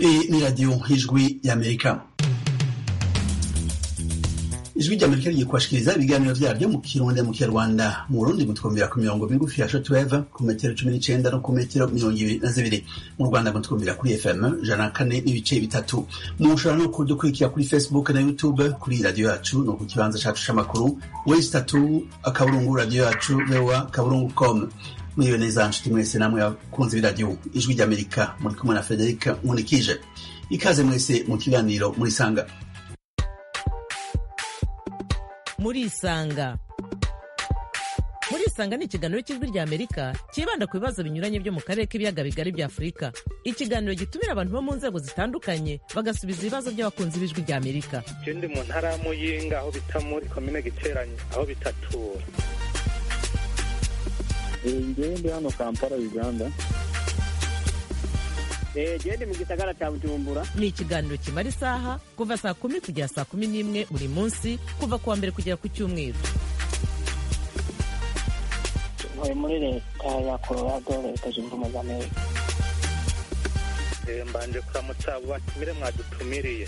Hii ni Radio Ijwi ya Amerika. Ijwi rya Amerika rigiye kubashikiriza ibiganiro vyaryo mu Kirundi mu Kinyarwanda mu Burundi mutwumvira ku mirongo migufi ya shortwave ku metero cumi n'icenda no ku metero mirongo ibiri na zibiri mu Rwanda mutwumvira kuri FM jana kane n'ibice bitatu mushobora no kudukurikira kuri Facebook na YouTube kuri radio yacu no ku kibanza cacu c'amakuru wesi tatu akaburungu radio yacu vewa kaburungu com mwiriwe neza nshuti mwese namwe abakunzi b'iradiyo ijwi ry'amerika muri kumwe na frederic nkunikije ikaze mwese mu kiganiro murisanga murisanga murisanga ni ikiganiro cy'ijwi ry'amerika cyibanda ku bibazo binyuranye byo mu karere k'ibiyaga bigari bya afurika ikiganiro gitumira abantu bo mu nzego zitandukanye bagasubiza ibibazo by'abakunzi b'ijwi ry'amerika ndi mu ntara ya muyinga aho bita muri komine giteranye aho bitatura ngewe ndi hano kampala uganda gende mu gisagara cya bujumbura ni ikiganiro kimara isaha kuva saa kumi kugera saa kumi n'imwe buri munsi kuva ku wa mbere kugera ku cyumweru ntuye muri leta ya colorado leta zunze ubumwe za amerika mbanje kuramutsa abo batumire mwadutumiriye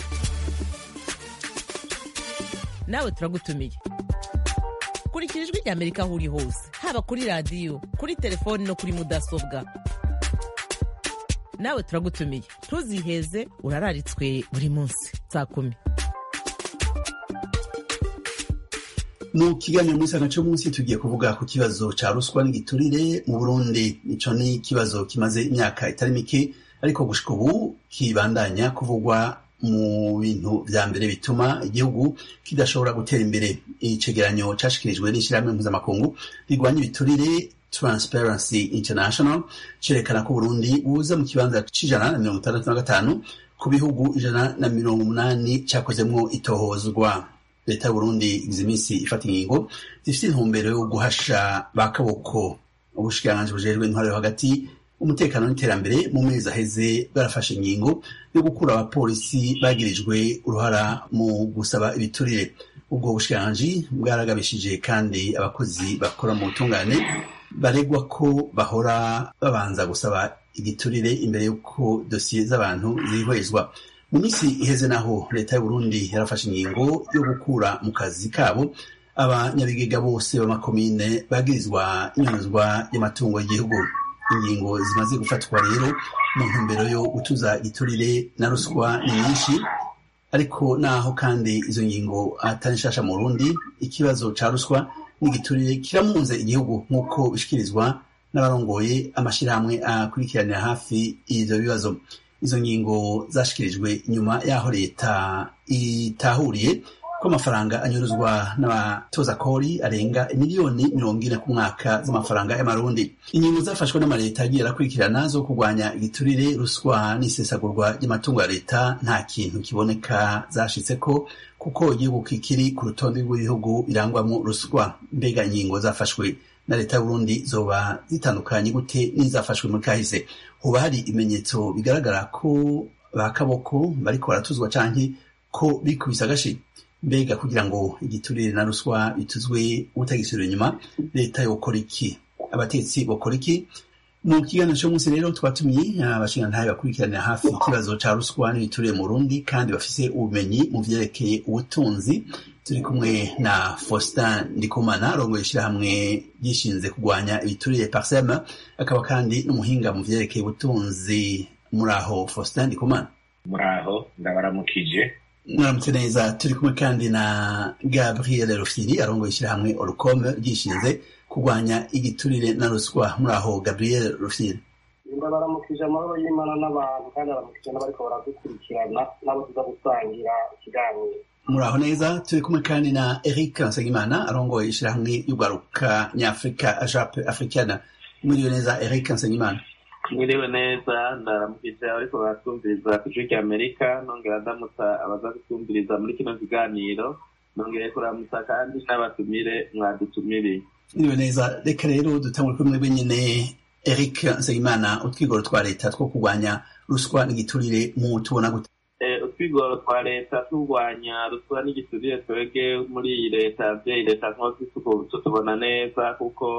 nawe turagutumiye kurikira ijwi ry'amerika aho uri hose haba kuri radiyo kuri telefoni no kuri mudasobwa nawe turagutumiye ntuziheze urararitswe buri munsi saa kumi mu kiganiro muri sanga munsi tugiye kuvuga ku kibazo ca ruswa n'igiturire mu burundi ico ni ikibazo kimaze imyaka itari mike ariko gushika ubu kibandanya kuvugwa mu bintu vya mbere bituma igihugu kidashobora gutera imbere icegeranyo cashikirijwe n'ishirahamwe mpuzamakungu rigwanya ibiturire Transparency International cerekana ko Burundi buza mu kibanza c'ijana na mirongo itandatu na gatanu ku bihugu ijana na mirongo umunani cakozemwo itohozwa leta y'uburundi igize iminsi ifata ingingo zifite intumbero yo guhasha ba kaboko ubushikiranganji bujejwe intwaro yo hagati umutekano n'iterambere mu mezi aheze barafashe ingingo yo gukura abapolisi bagirijwe uruhara mu gusaba ibiturire ubwo bushikiranganji bwaragabishije kandi abakozi bakora mu butungane baregwa ko bahora babanza gusaba igiturire imbere y'uko dosiye z'abantu zihwezwa mu minsi iheze naho leta y'uburundi yarafashe ingingo yo gukura mu kazi kabo abanyabigega bose b'amakomine bagirizwa inyunzwa y'amatungo y'igihugu ingingo zimaze gufatwa rero mu ntumbero yo gutuza igiturire na ruswa ni nyinshi ariko naho kandi izo ngingo atari nshasha mu burundi ikibazo ca ruswa n'igiturire kiramunze igihugu nk'uko bishikirizwa n'abarongoye amashirahamwe akurikiranira hafi ivyo bibazo izo ngingo zashikirijwe nyuma y'aho leta itahuriye ko amafaranga anyuruzwa n'abatoza kori arenga miliyoni mirongo ine ku mwaka z'amafaranga y'amarundi ingingo zafashwe n'amaleta agiye arakurikirana zo kurwanya igiturire ruswa n'isesagurwa ry'amatungo ya leta nta kintu kiboneka zashitseko kuko igihugu kikiri ku rutonde rw'ibihugu birangwamo ruswa mbega ingingo zafashwe na leta y'uburundi zoba zitandukanye gute n'izafashwe muri kahise hoba hari ibimenyetso bigaragara ko ba kaboko bariko baratuzwa canke ko bikubise agashi mbega kugira ngo igiturire na ruswa bituzwe utagisubira inyuma leta yokora iki abatetsi bokora iki mu kiganiro cyo munsi rero twatumiye abashingantahe bakurikiranira hafi ikibazo ca ruswa n'ibiturire mu Burundi kandi bafise ubumenyi mu vyerekeye ubutunzi turi kumwe na Faustin Ndikumana arongoye ishirahamwe ryishinze kurwanya ibiturire Parsem akaba kandi n'umuhinga mu vyerekeye ubutunzi muri aho Faustin Ndikumana muri aho ndabaramukije mwaramutse neza turi kumwe kandi na Gabriel Rufiri arongoye ishirahamwe Orcom ryishinze kurwanya igiturire na ruswa muri aho Gabriel Rufiri ndabaramukije amahoro y'imana n'abantu kandi abaramukije n'abariko baradukurikirana n'abo tuza gusangira ikiganiro muri aho neza turi kumwe kandi na Eric Nsengimana arongoye ishirahamwe y'urwaruka nyafurika ajape africana mwiriwe neza Eric Nsengimana mwiriwe neza ndaramukije ariko baratwumviriza ku ijwi rya amerika nongera ndamutsa abaza kutwumviriza muri kino kiganiro nongere kuramutsa kandi n'abatumire mwadutumiriye mwiriwe neza reka rero dutangure kuri mwebwe nyene Eric Nsengimana utwigoro twa leta two kurwanya ruswa n'igiturire mu tubona gute utwigoro twa leta turwanya ruswa n'igiturire twebwe muri iyi leta vyeyi leta nkozi tutubona neza kuko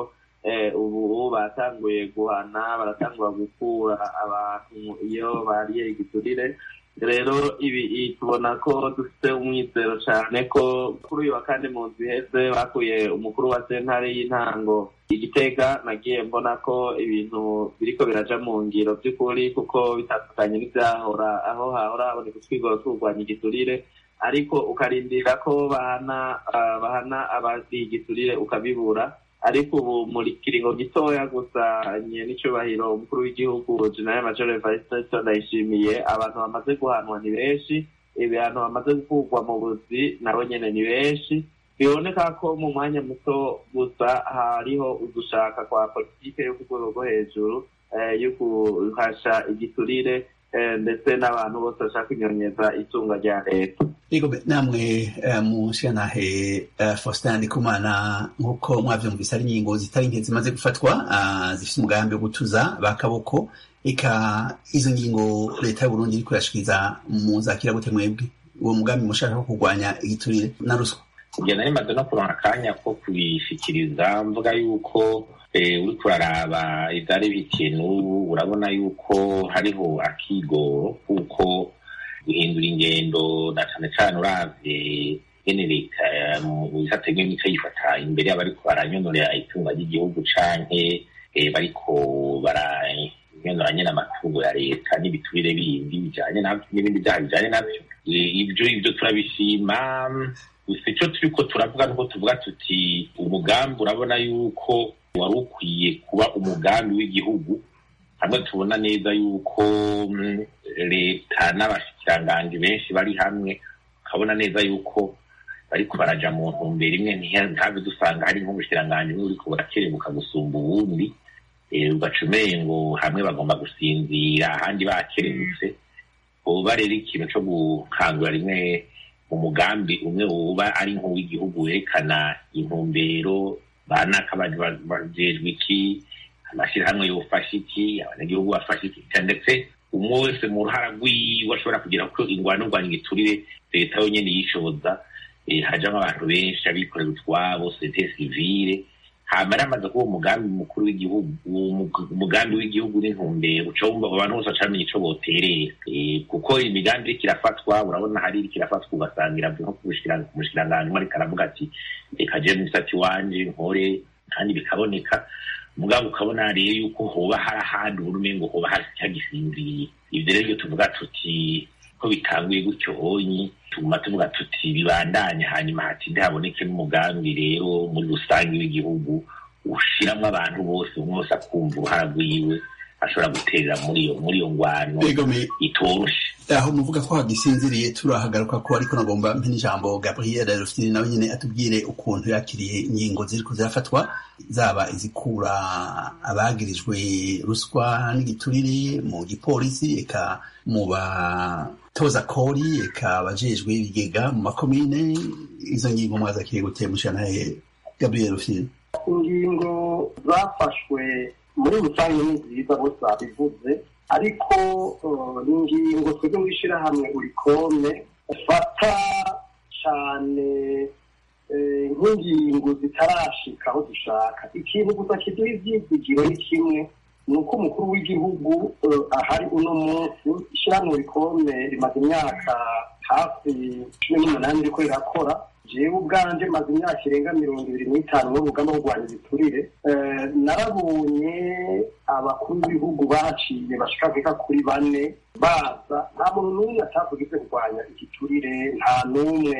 ubu batanguye guhana baratangura gukura abantu iyo bariye igiturire rero ibi tubona ko dufite umwizero cyane ko kuri uyu wa kane mu nzu iheze bakuye umukuru wa sentare y'intango igitega nagiye mbona ko ibintu biriko biraja mu ngiro by'ukuri kuko bitandukanye n'ibyahora aho hahora haboneka utwigoro turwanya igiturire ariko ukarindira ko bahana bahana abazi igiturire ukabibura ariko ubu muri kiringo gitoya gusa nye n'icyubahiro umukuru w'igihugu jenerali major evariste ndayishimiye abantu bamaze guhanwa ni benshi ibihano bamaze gukurwa mu buzi nabo nyene ni benshi biboneka ko mu mwanya muto gusa hariho ugushaka kwa politike yo ku rwego rwo hejuru yo guhasha igiturire ndetse n'abantu bose bashaka kunyonyeza itunga rya leta yego namwe mushyiranahe faustin ndikumana nk'uko mwavyumvise ari ingingo zitari nke zimaze gufatwa zifite umugambi wo gutuza bakaboko eka izo ngingo leta y'uburundi iriko irashikiriza muzakira gute mwebwe uwo mugambi mushaka wo kurwanya igiturire na ruswa njye nari maze no kuronka akanya ko kubishikiriza mvuga yuko uriko uraraba ivyari bitiye n'ubu urabona yuko hariho akigoro kuko guhindura ingendo na cane cane uravye ngene leta mu bisate nk'imico yifata imbere y'abariko baranyonorera itunga ry'igihugu canke bariko baranyonora nyene amatungo ya leta n'ibiturire bindi bijanye navyo n'ibindi vyaha bijanye navyo ivyo ivyo turabishima gusa ico turiko turavuga nuko tuvuga tuti umugambi urabona yuko wari ukwiye kuba umugambi w'igihugu hamwe tubona neza yuko leta n'abashikiranganji benshi bari hamwe ukabona neza yuko bariko baraja mu ntumbero imwe ntabe dusanga hari nk'umushikiranganji umwe uriko burakerebuka gusumba uwundi ugaca umengo hamwe bagomba gusinzira ahandi bakerebutse uba rero ikintu co gukangura rimwe mu mugambi umwe uba ari nk'uw'igihugu werekana intumbero banaka bajejwe iki amashyirahamwe yofasha iki abanyagihugu bafasha iki ndetse umwe wese mu ruhara rwiwe ashobora kugira ko ingwano rwanya igiturire leta yonyene yishoboza hajamwo abantu benshi abikorera utwabo sosiyete sivile hama ramaze kuba umugambi mukuru w'igihugu umugambi w'igihugu n'intumbero ucomba abantu bose bacamenya ico boterera kuko imigambi iriko irafatwa urabona hari iriko irafatwa ugasanga iravuye nko kumushikiranganji umwe ariko aravuga ati reka je musati wanje nkore kandi bikaboneka mugabo ukabona rero yuko hoba hari ahandi ubona umengo hoba hari cyagisinziriye ivyo rero iyo tuvuga tuti ko bitanguye gutyo honyi tuguma tuvuga tuti bibandanye hanyuma hatinde haboneke n'umugambi rero muri rusange w'igihugu ushiramwo abantu bose umwe wese akumva uruhara rwiwe ashobora guterera muri iyo muri iyo ngwano itoroshe aho muvuga ko hagisinziriye turahagaruka ko ariko nagomba mpe n'ijambo gabriel rufitini nawe nyine atubwire ukuntu yakiriye ingingo ziriko zirafatwa zaba izikura abagirijwe ruswa n'igiturire mu gipolisi eka mu batoza kori eka abajejwe ibigega mu makomine izo ngingo mwazakiriye gute mushanahe gabriel rufitini ingingo zafashwe muri rusange ni nziza bose babivuze ariko ni ingingo twebwe mu ishyirahamwe urikome ufata cyane nk'ingingo zitarashika aho dushaka ikintu gusa kiduha ibyizigiro ni kimwe ni uko umukuru w'igihugu ahari uno munsi ishyirahamwe urikome rimaze imyaka hafi cumi n'umunani riko rirakora jewe ubwanje maze imyaka irenga mirongo ibiri n'itanu n'urugamba rwo kurwanya ibiturire narabonye abakuru b'ibihugu baciye bashika veka kuri bane baza nta muntu n'umwe atavugize kurwanya igiturire nta n'umwe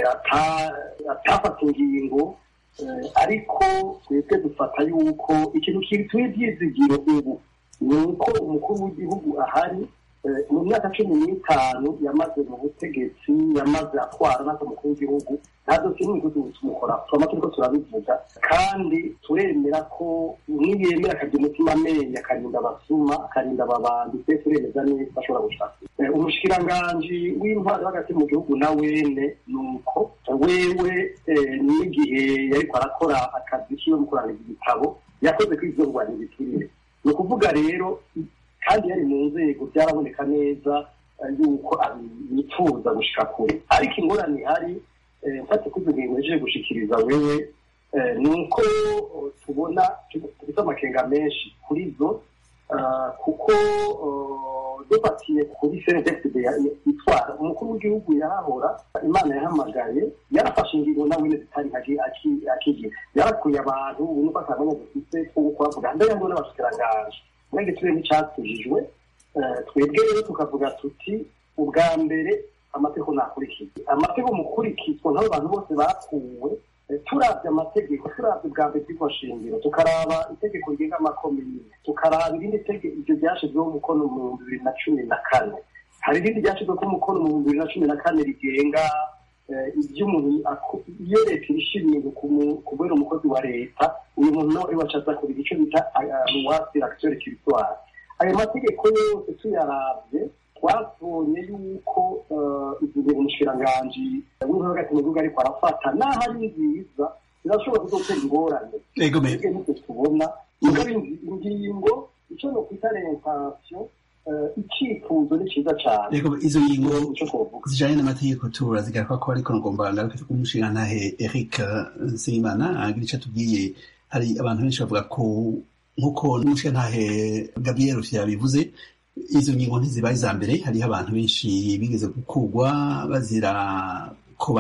atafata ingingo ariko twebwe dufata yuko ikintu kituye ibyizigiro ubu ni uko umukuru w'igihugu ahari mu myaka cumi n'itanu yamaze mu butegetsi yamaze atwara natwe umukuru w'igihugu nta dosiye n'imwe tumukora turama turiko turabivuga kandi turemera ko niyemera akagira umutima amenya akarinda abasuma akarinda ababandi twe turemeza neza ashobora gushaka umushikiranganji w'intwari hagati mu gihugu na wene ni uko wewe n'igihe yariko arakora akazi kiwe mu kurangiza igitabo yakoze ko ivyo kurwanya ibiturire ni ukuvuga rero kandi yari mu nzego byaraboneka neza yuko yifuza gushika kure ariko ingorane ihari mfate ko izo ngingo yaje gushikiriza wewe ni uko tubona dufite amakenga menshi kuri zo ah, kuko ah, dufatiye kuri cndfd itwara umukuru w'igihugu yarahora imana yahamagaye yarafashe ingingo nawe nyine zitari aki- aki- akigira yarakuye abantu ubona ko atamenya dufite two kubavuga mbere ngo n'abashikirangaje mwenge turiye n'icyatujijwe Eh, twebwe rero tukavuga tuti ubwa mbere amategeko ntakurikizwa amategeko mukurikizwa nk'abo bantu bose bakuwe eh, turavye amategeko turavye ubwa mbere itegeko shingiro tukaraba itegeko rigenga amakomine tukaraba irindi tegeko iryo ryashizweho umukono mu bihumbi bibiri na cumi na kane hari irindi ryashizweho umukono mu bihumbi bibiri na cumi na kane rigenga eh, ibyo umuntu ako- iyo leta irisha ibintu ku mu- kubera umukozi wa leta uyu muntu nawe wacaza kugira icyo bita luwasi action territoire ayo mategeko yose tuyaravye twabonye yuko eh, izo ngingo umushikiranganji w'intore hagati mu gihugu ariko arafata n'aho ari nziza zirashobora kuzotera ingorane ego me twebwe nibyo tubona mugabo ingi- ingingo icyo nokwita rentansiyo icyifuzo ni cyiza cyane ego izo ngingo icyo twovuga zijanye n'amategeko turazigaruka ko ariko ngomba ngaruke ku mushingantahe Eric Nsengimana agira ico atubwiye hari abantu benshi bavuga ko nk'uko n'umushingantahe Gabriel Rufyira yabivuze izo ngingo ntizibaye iza mbere hariho abantu benshi bigeze gukurwa bazira ko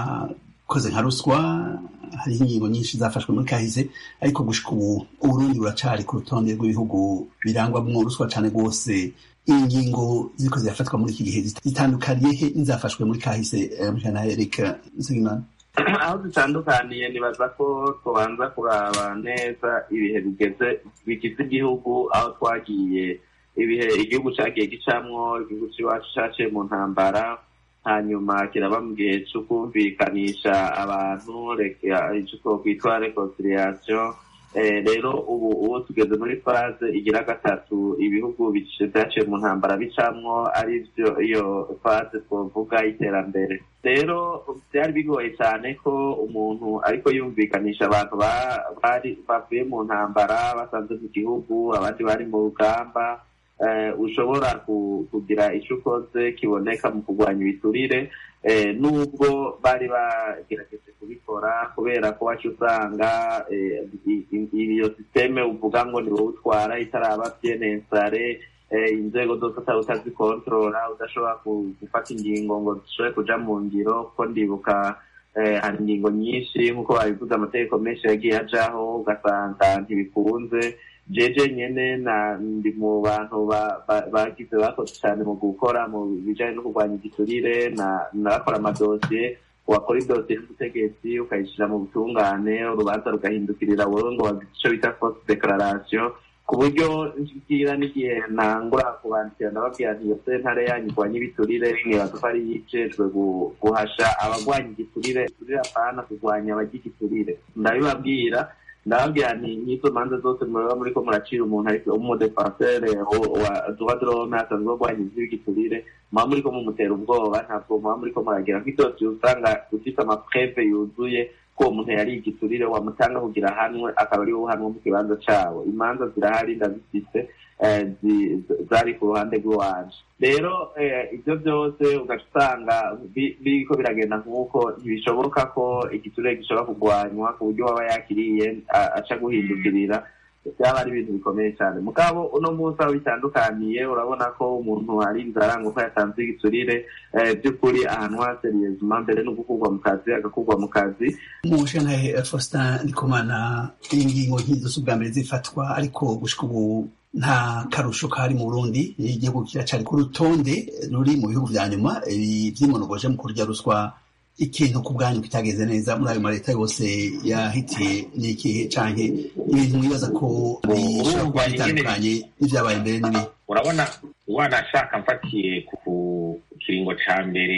bakoze nka ruswa hariho ingingo nyinshi zafashwe muri kahise ariko gushika ubu uburundi buracari ku rutonde rw'ibihugu birangwamwo ruswa cane rwose ingingo ziriko zirafatwa muri iki gihe zitandukaniye he n'izafashwe muri kahise eh, mujana Eric Nsengimana aho zitandukaniye nibaza ko tubanza kuraba neza ibihe bigeze bigize igihugu aho twagiye ibihe igihugu cyagiye gicamwo igihugu cy'iwacu cyaciye mu ntambara hanyuma kiraba mu gihe cyo kumvikanisha abantu reka- icyo twokwitwa reconciliation Eh, rero ubu ubu tugeze muri faze igira gatatu ibihugu bic- vyaciye mu ntambara bicamwo ari byo iyo faze twovuga y'iterambere rero byari bigoye cyane ko umuntu ariko yumvikanisha abantu ba- bari bavuye mu ntambara basanze mu gihugu abandi bari mu rugamba eh, ushobora ku- kugira icyo ukoze kiboneka mu kurwanya ibiturire eh, nubwo bari bagerageje kubikora kubera ko wacu usanga eh, i- i- iyo sisiteme uvuga ngo ni wowe utwara itaraba byenensare eh, inzego zose utari utazikontorora udashobora ku- gufata ingingo ngo zishobore kuja mu ngiro kuko ndibuka eh, hari ingingo nyinshi nk'uko babivuze amategeko menshi yagiye ajaho ugasanga ntibikunze jeje nyene na ndi mu bantu ba- ba- bagize bakoze cyane mu gukora mu bijanye no kurwanya igiturire na nakora amadosiye wakora idosiye y'ubutegetsi ukayishyira mu butungane urubanza rugahindukirira wowe ngo wagize icyo bita force declaration ku buryo ngira n'igihe ntangura kubandikira ndababwira nti iyo sentare yanyu irwanya ibiturire nkibaza ko ari yicejwe gu- guhasha abagwanya igiturire igiturire apana kurwanya abarya igiturire ndabibabwira ndababwira nti nk'izo manza zose muba muriko muracira umuntu ariko umudefansere wa droit de l'homme asanzwe arwanya ivy'igiturire muba muriko mumutera ubwoba ntabwo muba muriko muragira nk'idosiye usanga ufite amapreve yuzuye ko uwo muntu yari igiturire wamutanga kugira ahanwe akaba ari wowe uhanwe mu kibanza cawo imanza zirahari ndazifise eh, zi- zari ku ruhande rw'iwanje rero eh, ibyo byose ugaca usanga bi- biriko biragenda nk'uko ntibishoboka ko igiturire gishobora kurwanywa ku buryo waba yakiriye a- aca guhindukirira byaba ari ibintu bikomeye cyane mugabo uno munsi aho bitandukaniye urabona ko umuntu ari inzara ngo ko yatanze igiturire eh, by'ukuri ahantu haseriyezuma mbere no gukurwa mu kazi agakurwa mu kazi umushingantahe Faustin Ndikumana ingingo nk'izo si ubwa mbere zifatwa ariko gushika ubu nta karusho kari mu Burundi igihugu kiracari ku rutonde ruri mu bihugu vya nyuma ibi vyimonogoje mu kurya ruswa ikintu ku bwanyu kitageze neza muri ayo maleta yose yahitiye n'ikihe canke ibintu mwibaza ko bishobora kuba urumva nyene- bitandukanye n'ivyabaye mbere n'ibi urabona wanashaka mfatiye ku kiringo ca mbere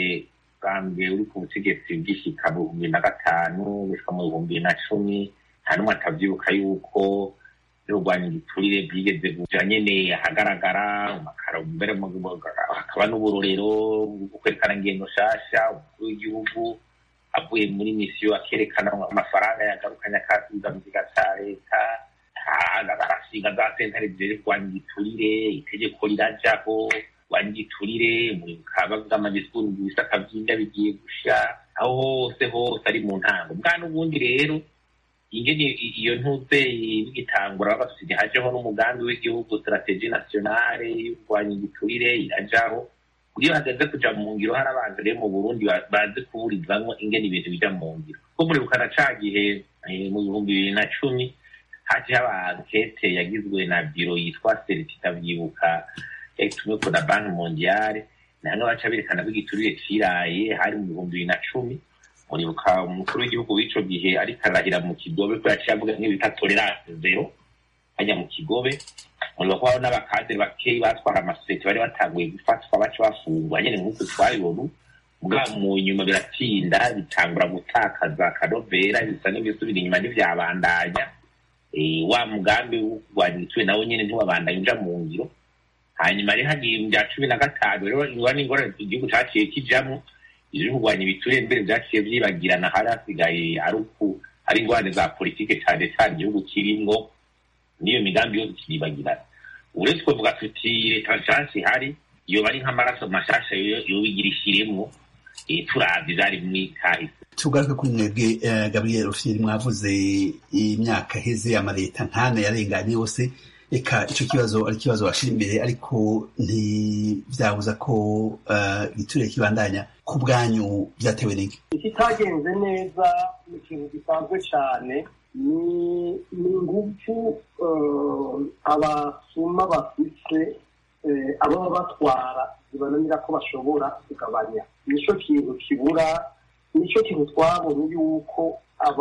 bwa mbere uri ku butegetsi bw'ishyika mu bihumbi na gatanu gushika mu bihumbi na cumi nta n'umwe atavyibuka yuko urwanya igiturire bwigeze kuja nyene ahagaragara amakaro mbere mu- mu- hakaba n'uburorero bwo kwerekana ingendo nshasha umukuru w'igihugu avuye muri misiyo akerekana amafaranga yagarukanye akasubiza mu kiga ca leta barasiga za sentare ziri kurwanya igiturire itegeko rirajaho kurwanya igiturire mukaba bw'amadisikuru mu bisaka vy'inda bigiye gusha aho hose hose ari mu ntango bwa n'ubundi rero ingene iyo ntuze bigitangura bafite hajeho n'umugambi w'igihugu strategie nationale yo kurwanya igiturire irajaho iyo hageze kuja mu ngiro hari abantu rero mu burundi bazi kuburizamwo ingene ibintu bija mu ngiro ko muribukana ca gihe mu bihumbi bibiri na cumi haje haba ankete yagizwe na biro yitwa seritita vyibuka tumwe ko na banki mondiale namwe baca berekana ko igiturire ciraye hari mu bihumbi bibiri na cumi muribuka umukuru w'igihugu w'ico gihe ariko arahira mu kigobe ko yaciye avuga nk'ibita tolerance zero hajya mu kigobe muribuka ko hariho n'abakadere bakeyi batwara amasosiyete bari batanguye gufatwa baca bafungwa nyene nk'uko twabibona bwa mu nyuma biratinda bitangura gutakaza akanovera bisa n'ibisubira inyuma ntivyabandanya wa mugambi wo kurwanya igiturire nawo nyene ntiwabandanya uja mu ngiro hanyuma rero hagiye mu bya cumi na gatanu rero ingorane ingorane igihugu caciye kijamwo ivyo kurwanya ibiturire mbere vyaciye vyibagirana hari hasigaye ari uku ari ingorane za politike cane cane igihugu kirimwo n'iyo migambi yose kiribagirana uretse kuvuga tuti leta nshasha ihari yoba ari nk'amaraso mashasha yobigira ishiremwo turavye vyari mw'ikahise tugaruke kuri mwebwe gabriel rufyiri mwavuze imyaka heze amaleta nkane yarenganye yose eka ico kibazo ari ikibazo bashira imbere ariko ntivyabuza ko igiturire kibandanya ku bwanyu vyatewe n'iki ikitagenze neza ni ikintu gisanzwe cane ni ingufu abasuma bafise ababa batwara zibananira ko bashobora kugabanya nico kintu kibura nico kintu twabonye yuko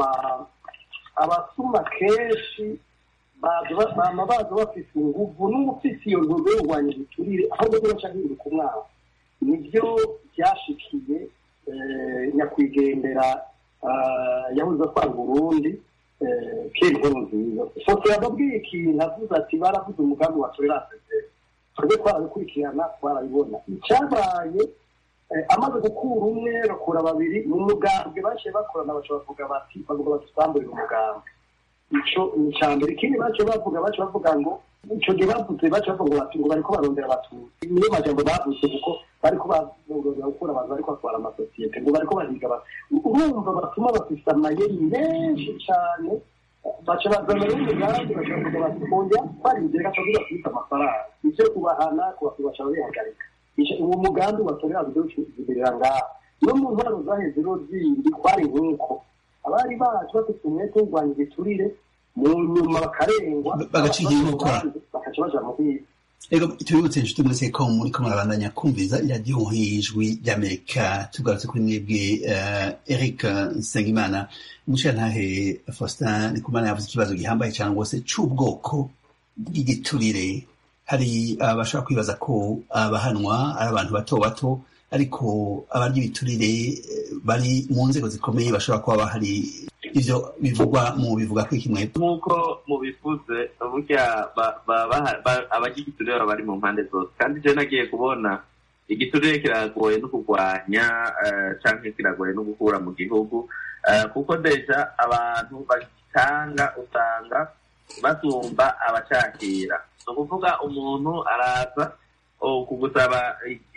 abasuma kenshi bama baza bafise inguvu n'umufise iyo ntumbero yo kurwanya igiturire ahubwo biraca hinduka umwana nivyo vyashikiye nyakwigendera yabuze atwara uburundi kera inkuru nziza foto yababwiye ikintu avuze ati baravuze umugambi wa tolerance zero twebwe twarabikurikirana twarabibona icyabaye amaze gukura umwe bakura babiri mu mugambwe baciye bakorana baca bavuga bati bavuga bati tutamburire umugambi ico ni icya mbere ikindi baciye bavuga baciye bavuga ngo ico gihe bavuze baciye bavuga bati ngo bariko barondera abatutsi niyo majambo bavuze kuko bariko barondera gukura abantu bariko batwara amasosiyete ngo bariko bahiga urumva batuma bafise amayeri menshi cane baca bazana n'umugambi baca bavuga bati oya twarindire gaca bibafise amafaranga ivyo kubahana kubaca bihagarika uwo mugambi watorera kudoshibirira ngaha no mu ntwaro zaheze rero zindi kwari nk'uko abari bacu bafite umwete wo kurwanya igiturire mu nyuma bakarengwa bagaciye inkokora bakaca baja mu bwiza ego tubibutse inshuti mwese ko muriko murabandanya kumviza iradiyo ijwi ry'amerika tugarutse kuri mwebwe eric nsengimana umushirantahe faustin ndikumana yavuze ikibazo gihambaye cyane rwose c'ubwoko bw'igiturire hari abashobora kwibaza ko abahanwa ari abantu bato bato ariko abarya ibiturire bari mu nzego zikomeye bashobora kuba bahari ivyo bivugwa mu bivuga ko kimwe nk'uko mubivuze burya abarya igiturire baba bari mu mpande zose kandi je nagiye kubona igiturire kiragoye no kurwanya canke kiragoye no gukura mu gihugu kuko deja abantu bagitanga usanga basumba abacakira ni ukuvuga umuntu araza kugusaba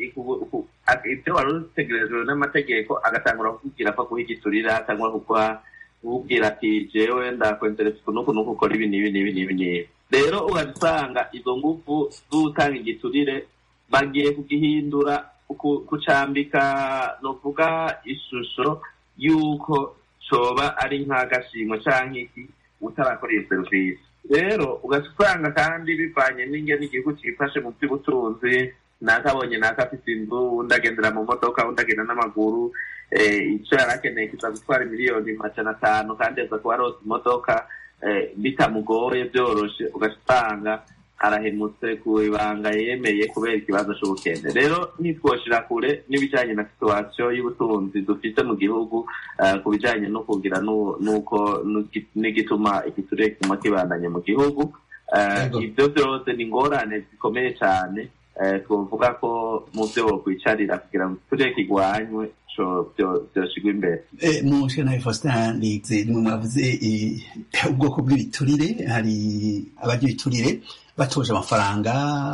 ibyo wari utegerejwe n'amategeko agatangura kukubwira ko kuba igiturira cyangwa kukubwira ati jewe ndakwenteresa uku n'uku n'uku ukora ibi n'ibi n'ibi n'ibi n'ibi rero ugasanga izo ngufu z'utanga igiturire bagiye kugihindura kucambika ni ukuvuga ishusho y'uko coba ari nk'agashimwe canke iki utarakoreye serivisi rero ugasanga kandi bivanye n'ingene igihugu cifashe mu by'ubutunzi nakabonye nakafise inzu undi agendera mu modoka undi agenda n'amaguru ico yari akeneye kiza gutwara miliyoni majana atanu kandi aza kuba arose imodoka bitamugoye vyoroshe ugasanga arahemutse ku ibanga yemeye kubera ikibazo c'ubukene rero ntitwoshira kure n'ibijanye na situwasiyo y'ubutunzi dufite mu gihugu ku bijanye no kugira n'uko n'igituma igiturire kiguma kibandanye mu gihugu ivyo vyose ni ingorane zikomeye cane twovuga ko mu vyo bokwicarira kugira ngo igiturire kigwanywe vyoshigwa imbere mu shanaye faustin lize nimwe mwavuze ubwoko bw'ibiturire hari abarya ibiturire batoje amafaranga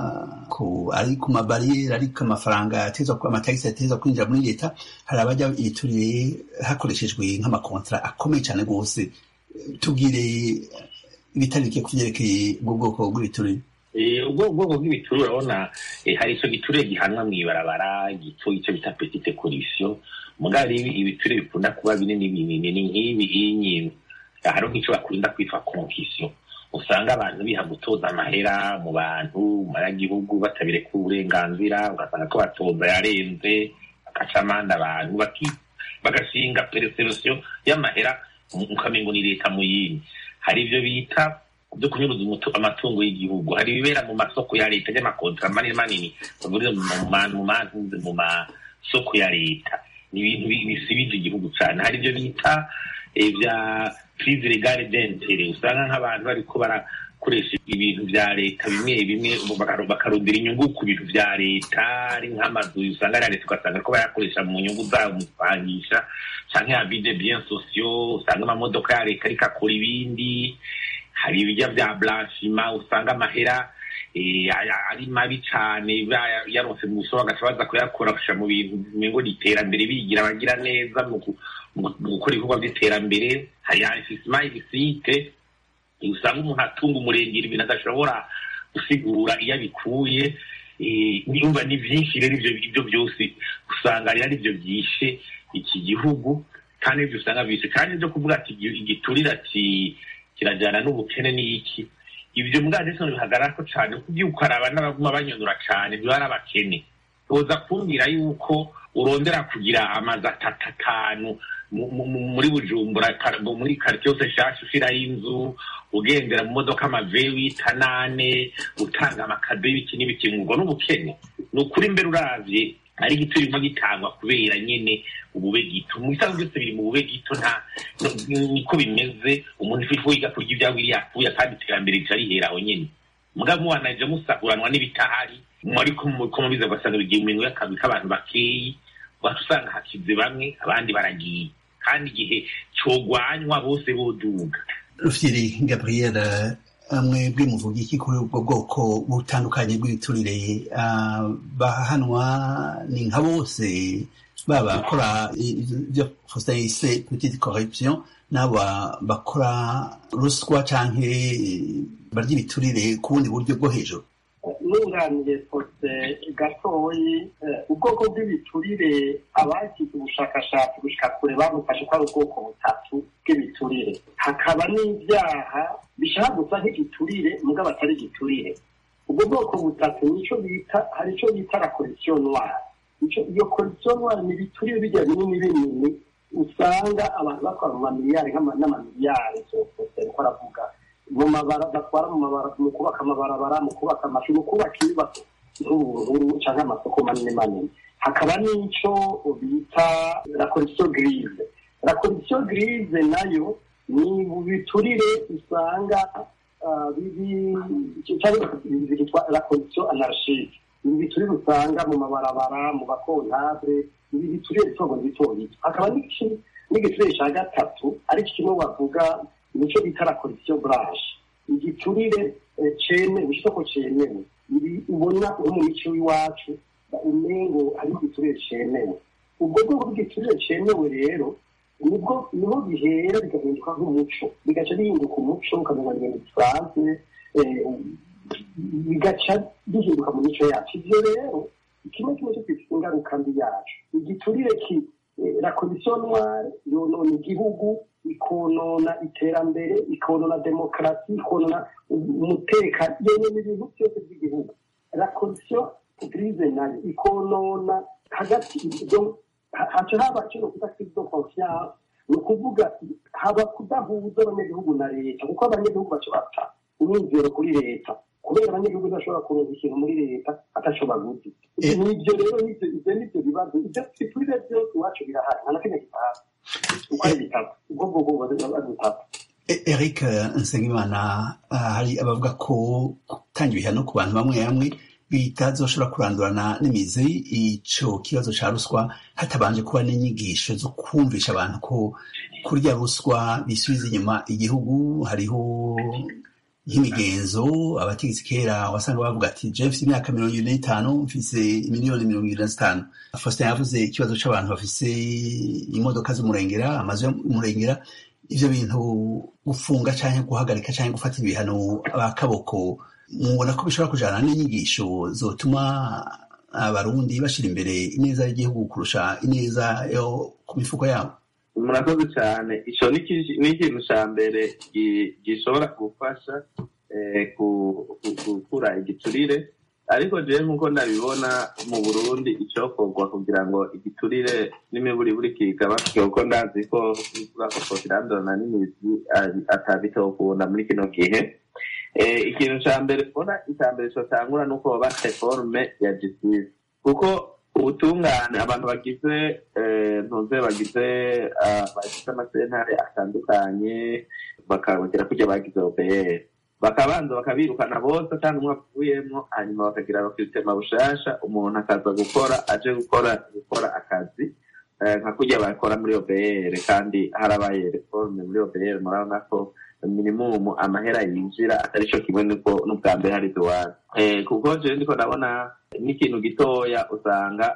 ari ku mabariyeri ariko amafaranga atezwa amatagisi atezwa kwinjira muri leta hari abajya ibiturire hakoreshejwe nk'amakontra akomeye cyane rwose tubwire ibitari bike ku byerekeye ubwo bwoko bw'ibiturire ubwo bwoko bw'ibiturire urabona hari icyo giturire gihanwa mu ibarabara gito icyo bita petite corruption mugari ibiturire bikunda kuba binini binini ni nk'ibi inyi hari nk'icyo bakunda kwitwa concussion usanga abantu biha gutoza amahera mu bantu mu banyagihugu batabireka uburenganzira ugasanga ko batoza yarenze bagaca amande abantu bagashinga pereserosiyo y'amahera ukamengo ni leta mu yindi hari ibyo bita byo kunyuruza amatungo y'igihugu hari ibibera mu masoko ya leta y'amakontra manini manini bagurira mu masoko ya leta ni ibintu bisibije igihugu cyane hari ibyo bita bya prise legale d'intere usanga nk'abantu bariko barakoresha ibintu vya leta bimwe bimwe bakarondera inyungu ku bintu vya leta ari nk'amazu usanga ari leta ugasanga ko bayakoresha mu nyungu zabo mu kupangisha canke abide bien sociaux usanga amamodoka ya leta ariko akora ibindi hari ibijya vya blanchiment usanga amahera ari mabi cane yaronse mu busoro bagaca baza kuyakoresha mu bintu ngo ni iterambere bigira abagira neza mu gukora ibikorwa by'iterambere hari investisement illicite usanga umuntu atunga umurengera ibintu adashobora gusigura iyo abikuye nyumva ni byinshi rero ibyo byose usanga rero ari byo byishe iki gihugu kandi ibyo usanga byishe kandi byo kuvuga ati igiturire ati kirajyana n'ubukene n'iki ibyo mbwa ndetse bihagarara ko cyane kuko iyo ukaraba n'abaguma banyonora cyane biba ari abakene uza kumbwira yuko urondera kugira amazu atatu atanu muri bujumbura muri karitsiye yose nshyashya ushyiraho inzu ugendera mu modoka amaveyi tanane utanga amakado y'ibiki n'ibiki ngo n'ubukene ni ukuri mbere uravye ari igito birimo gitangwa kubera nyene ubube gito mu bisanzwe byose biri mu bube gito nta niko bimeze umuntu ifu yiga kurya ivyabo biri yapfuye kandi iterambere rica riheraho nyene mugabo muwanaje musakuranwa n'ibitahari ariko muko mubiza ugasanga bigiye mu minwe y'akazi k'abantu bakeyi wacu usanga hakize bamwe abandi baragiye kandi igihe cogwanywa bose boduga rufyiri gabriel mwebwe muvuga iki kuri ubwo bwoko butandukanye bw'ibiturire bahanwa ni nka bose baba bakora ibyo faustin yise petite corruption n'abo bakora ruswa canke barya ibiturire ku bundi buryo bwo hejuru nunganiye fose gatoyi ubwoko bw'ibiturire abagize ubushakashatsi gushika kure bamufashe ko ari ubwoko butatu bw'ibiturire hakaba n'ibyaha bishaka gusa nk'igiturire mugabo atari igiturire ubwo bwoko butatu nico bita hari ico bita la corruption noire iyo corruption noire ni ibiturire bijya binini binini usanga abantu bakora mu mamiliyari n'amamiliyari zose ariko aravuga mu mabara batwara mu mabara mu kubaka amabarabara mu kubaka amashuri mu kubaka ibibazo nk'ubururu cyangwa amasoko manini manini hakaba n'ico bita la corruption grise la corruption grise nayo ni biturire usanga byitwa la corruption anarchique ibi biturire usanga mu mabarabara mu bakontable ibi biturire bitogo bito bito hakaba n'igiturire cya gatatu ariko kimwe bavuga nicyo bita la corruption blanche igiturire cemewe isoko cemewe ibi ubona nko mu mico w'iwacu umengo ari igiturire cemewe ubwo bwoko bw'igiturire cemewe rero nibwo niho bihera bigahinduka nk'umuco bigaca bihinduka umuco ukamenya ibintu bisanzwe bigaca bihinduka mu mico yacu ibyo rero kimwe kimwe cyo kwita ingaruka mbi yacu igiturire ki la komisiyo noire yonona igihugu ikonona iterambere ikonona demokarasi ikonona umutekano yonona ibintu byose by'igihugu la komisiyo grise nayo ikonona hagati ibyo haca haba kino kuta crise de confiance ni ukuvuga haba kudahuza abanyagihugu na leta kuko abanyagihugu baca bapfa umwizero kuri leta kubera abanyagihugu badashobora kuronka ikintu muri leta atashobora guzi nibyo rero ibyo nibyo bibazo ibyo biturire byose iwacu birahari nta na kimwe gitahari uko ari bitatu ubwo bwoko ari bitatu eric nsengimana hari abavuga ko gutanga ibihano ku bantu bamwe bamwe bitazoshobora kurandurana n'imizi ico kibazo ca ruswa hatabanje kuba n'inyigisho zo kumvisha abantu ko kurya ruswa bisubiza inyuma igihugu hariho nk'imigenzo abategetsi kera wasanga bavuga ati je mfise imyaka mirongo ibiri n'itanu mfise miliyoni mirongo ibiri na zitanu faustin yavuze ikibazo c'abantu bafise imodoka z'umurengera amazu y'umurengera ivyo bintu gufunga canke guhagarika canke gufata ibihano abakaboko mubona ko bishobora kujana n'inyigisho zotuma abarundi bashira imbere ineza y'igihugu kurusha ineza yo ku mifuko yabo murakoze cyane icyo ni ikintu cya mbere gishobora gufasha gukura igiturire ariko jewe nk'uko ndabibona mu burundi icyokorwa kugira ngo igiturire n'imiburiburi kigabanuke kuko ndazi ko kuvuga ko kirandona n'imizi atabitokunda muri kino gihe ikintu cya mbere mbona icya mbere cyotangura ni uko baba reforme ya justice kuko ubutungane abantu bagize ntuze bagize bagize amasentare atandukanye bakabagera kujya bagize opr bakabanza bakabirukana bose kandi umwe avuyemo hanyuma bakagira abakritema bushasha umuntu akaza gukora aje gukora gukora akazi nka kujya bakora muri opr kandi harabaye reforme muri opr murabona ko minimumu amahera yinjira atari cyo kimwe n'ubwa mbere hari duwane kuko jewe ndiko ndabona n'ikintu gitoya usanga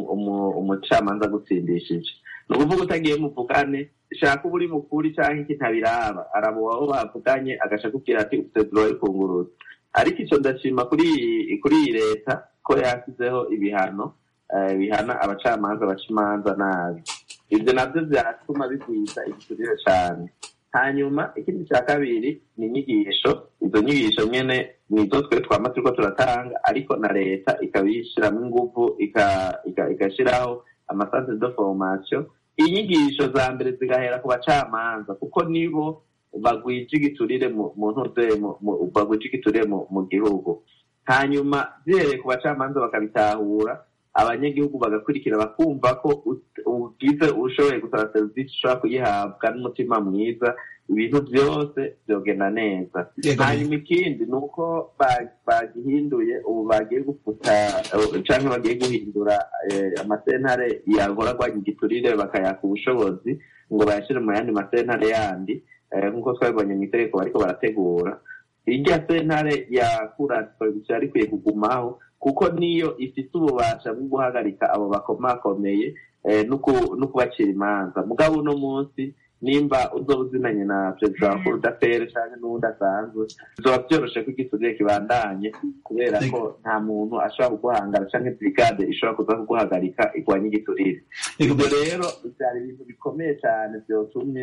umucamanza agutsindishije ni ukuvuga utagiye muvugane shaka uba uri mukuri cyangwa iki ntabiraba araba uwaho bavuganye agaca akubwira ati ufite duroyi kunguruza ariko icyo ndashima kuri kuri iyi leta ko yashyizeho ibihano bihana abacamanza baca imanza nabi ibyo nabyo byatuma bigwiza igiturire cyane hanyuma ikindi cya kabiri ni inyigisho izo nyigisho nyine nizo twe twama turiko turatanga ariko na leta ikabishyiramo ingufu igashyiraho amasantere de formation inyigisho za mbere zigahera ku bacamanza kuko nibo bagwije igiturire mu ntuze bagwije igiturire mu gihugu hanyuma zihereye ku bacamanza bakabitahura abanyagihugu bagakurikira bakumva ko ugize ushoboye gusaba serivisi ushobora kuyihabwa n'umutima mwiza ibintu byose byogenda neza hanyuma ikindi ni uko bagihinduye ubu bagiye gufuta cyangwa bagiye guhindura amasentare yahora agwanya igiturire bakayaka ubushobozi ngo bayashyire mu yandi masentare yandi nk'uko twabibonye mu itegeko bariko barategura irya sentare ya kurasi yari ikwiye kugumaho kuko niyo ifite ububasha bwo guhagarika abo bakomakomeye no kubacira imanza mugabo uno munsi nimba uzoba uzinanye na perezida wa kurudafere cyangwa n'uwundi asanzwe bizoba byoroshe ko igiturire kibandanye kubera ko nta muntu ashobora kuguhangara cyangwa brigade ishobora kuza kuguhagarika igwanya igiturire ibyo rero byari ibintu bikomeye cyane byotumye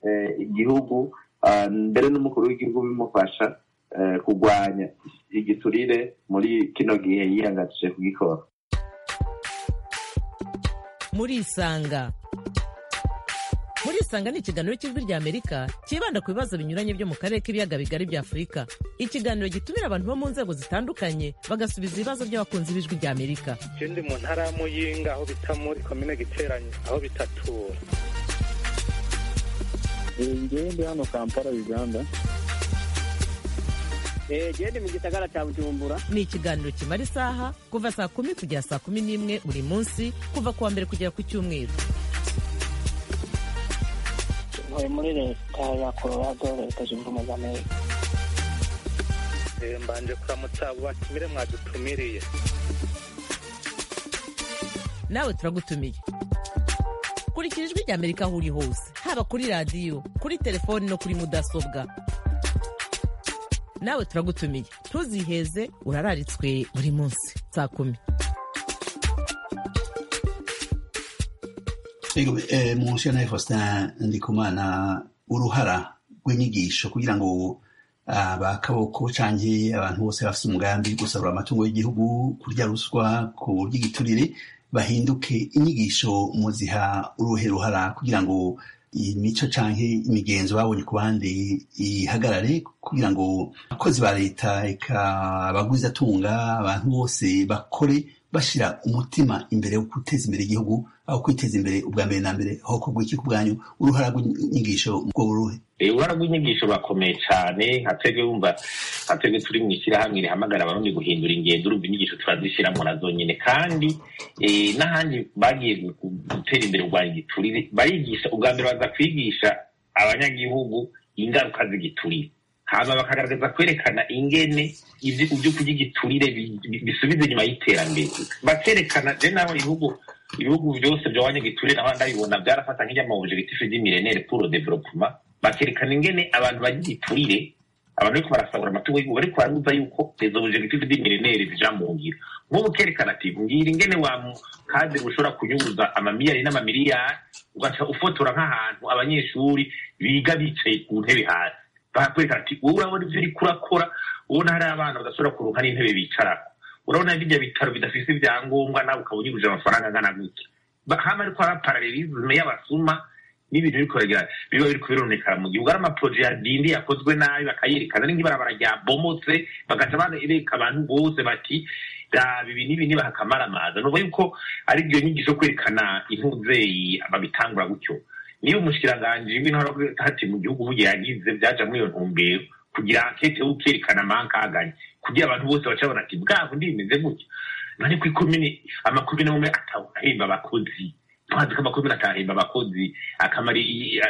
igihugu mbere n'umukuru w'igihugu bimufasha kurwanya igiturire muri kino gihe yihangatije kugikora murisanga murisanga ni ikiganiro cy'ijwi ry'amerika cyibanda ku bibazo binyuranye byo mu karere k'ibiyaga bigari bya afurika ikiganiro gitumira abantu bo mu nzego zitandukanye bagasubiza ibibazo by'abakunzi b'ijwi ry'amerika ikindi mu ntara ya muyinga aho bita muri komine giteranye aho bitatura ngewe ndi hano kampala uganda gende mu gisagara cya bujumbura ni ikiganiro kimara isaha kuva saa kumi kugera saa kumi n'imwe buri munsi kuva ku wa mbere kugera ku cyumweru ntuye muri leta ya colorado leta zunze ubumwe za amerika mbanje kuramutsa abo batumire mwadutumiriye nawe turagutumiye kurikira ijwi ry'amerika aho uri hose haba kuri radiyo kuri telefoni no kuri mudasobwa nawe turagutumiye ntuziheze urararitswe buri munsi saa kumi mu nshingano ya faustin ndikumana uruhara rw'inyigisho kugira ngo abakaboko canke abantu bose bafite umugambi gusarura amatungo y'igihugu kurya ruswa ku buryo igiturire bahinduke inyigisho muziha uruhe ruhara kugira ngo imico canke imigenzo babonye ku bandi ihagarare kugira ngo abakozi ba leta eka abagwizatunga abantu bose bakore bashira umutima imbere wo guteza imbere igihugu aho kwiteza imbere ubwa mbere na mbere aho kugwa iki ku bwanyu uruhara rw'inyigisho ubwo buruhe uruhara rw'inyigisho bakomeye cyane nka twebwe wumva nka twebwe turi mu ishyirahamwe rihamagara abarundi guhindura ingendo urumva inyigisho turazishyiramo nazo nyine kandi n'ahandi bagiye gutera imbere urwanya igiturire barigisha ubwa mbere baza kwigisha abanyagihugu ingaruka z'igiturire hanyuma bakagaragaza kwerekana ingene ibyo kurya igiturire bisubiza inyuma y'iterambere bakerekana je naho ibihugu ibihugu byose byabanye giturire naho ndabibona byarafata nk'ijyama objectif d'imilenere pour le développement bakerekana ingene abantu bagira igiturire abantu bariko barasahura amatungo y'igihugu bariko barabuza yuko izo objectif d'imilenere zija mu ngiro nk'ubu kerekana ati mbwira ingene wa kadiri ushobora kunyuruza amamiliyari n'amamiliyari ugaca ufotora nk'ahantu abanyeshuri biga bicaye ku ntebe hasi bakwerekana ati wowe urabona ivyo uriko urakora ubona hari abana badashobora kuronka n'intebe bicarako urabona birya bitaro bidafise ibyangombwa nawe ukaba unyuruje amafaranga angana gutya hama ariko hari paralelisme y'abasuma n'ibintu biriko biragira biba biriko bironekana mu gihugu ari amaproje ya dindi yakozwe nabi bakayerekana n'ibarabara ryabomotse bagaca bereka abantu bose bati raba ibi n'ibi nibahakamara amaza nuvuga yuko ari ibyo nyigisho kwerekana intuzeyi babitangura gutyo niba umushikiranganji w'intara hati mu gihugu bugiye yagize byaja muri iyo ntumbero kugira ankete ukerekana amankaganye kugira abantu bose baca babona ati bwabo ndimeze gutya nani ku ikomine amakomine amwe atahemba abakozi twazi ko amakomine atahemba abakozi akamari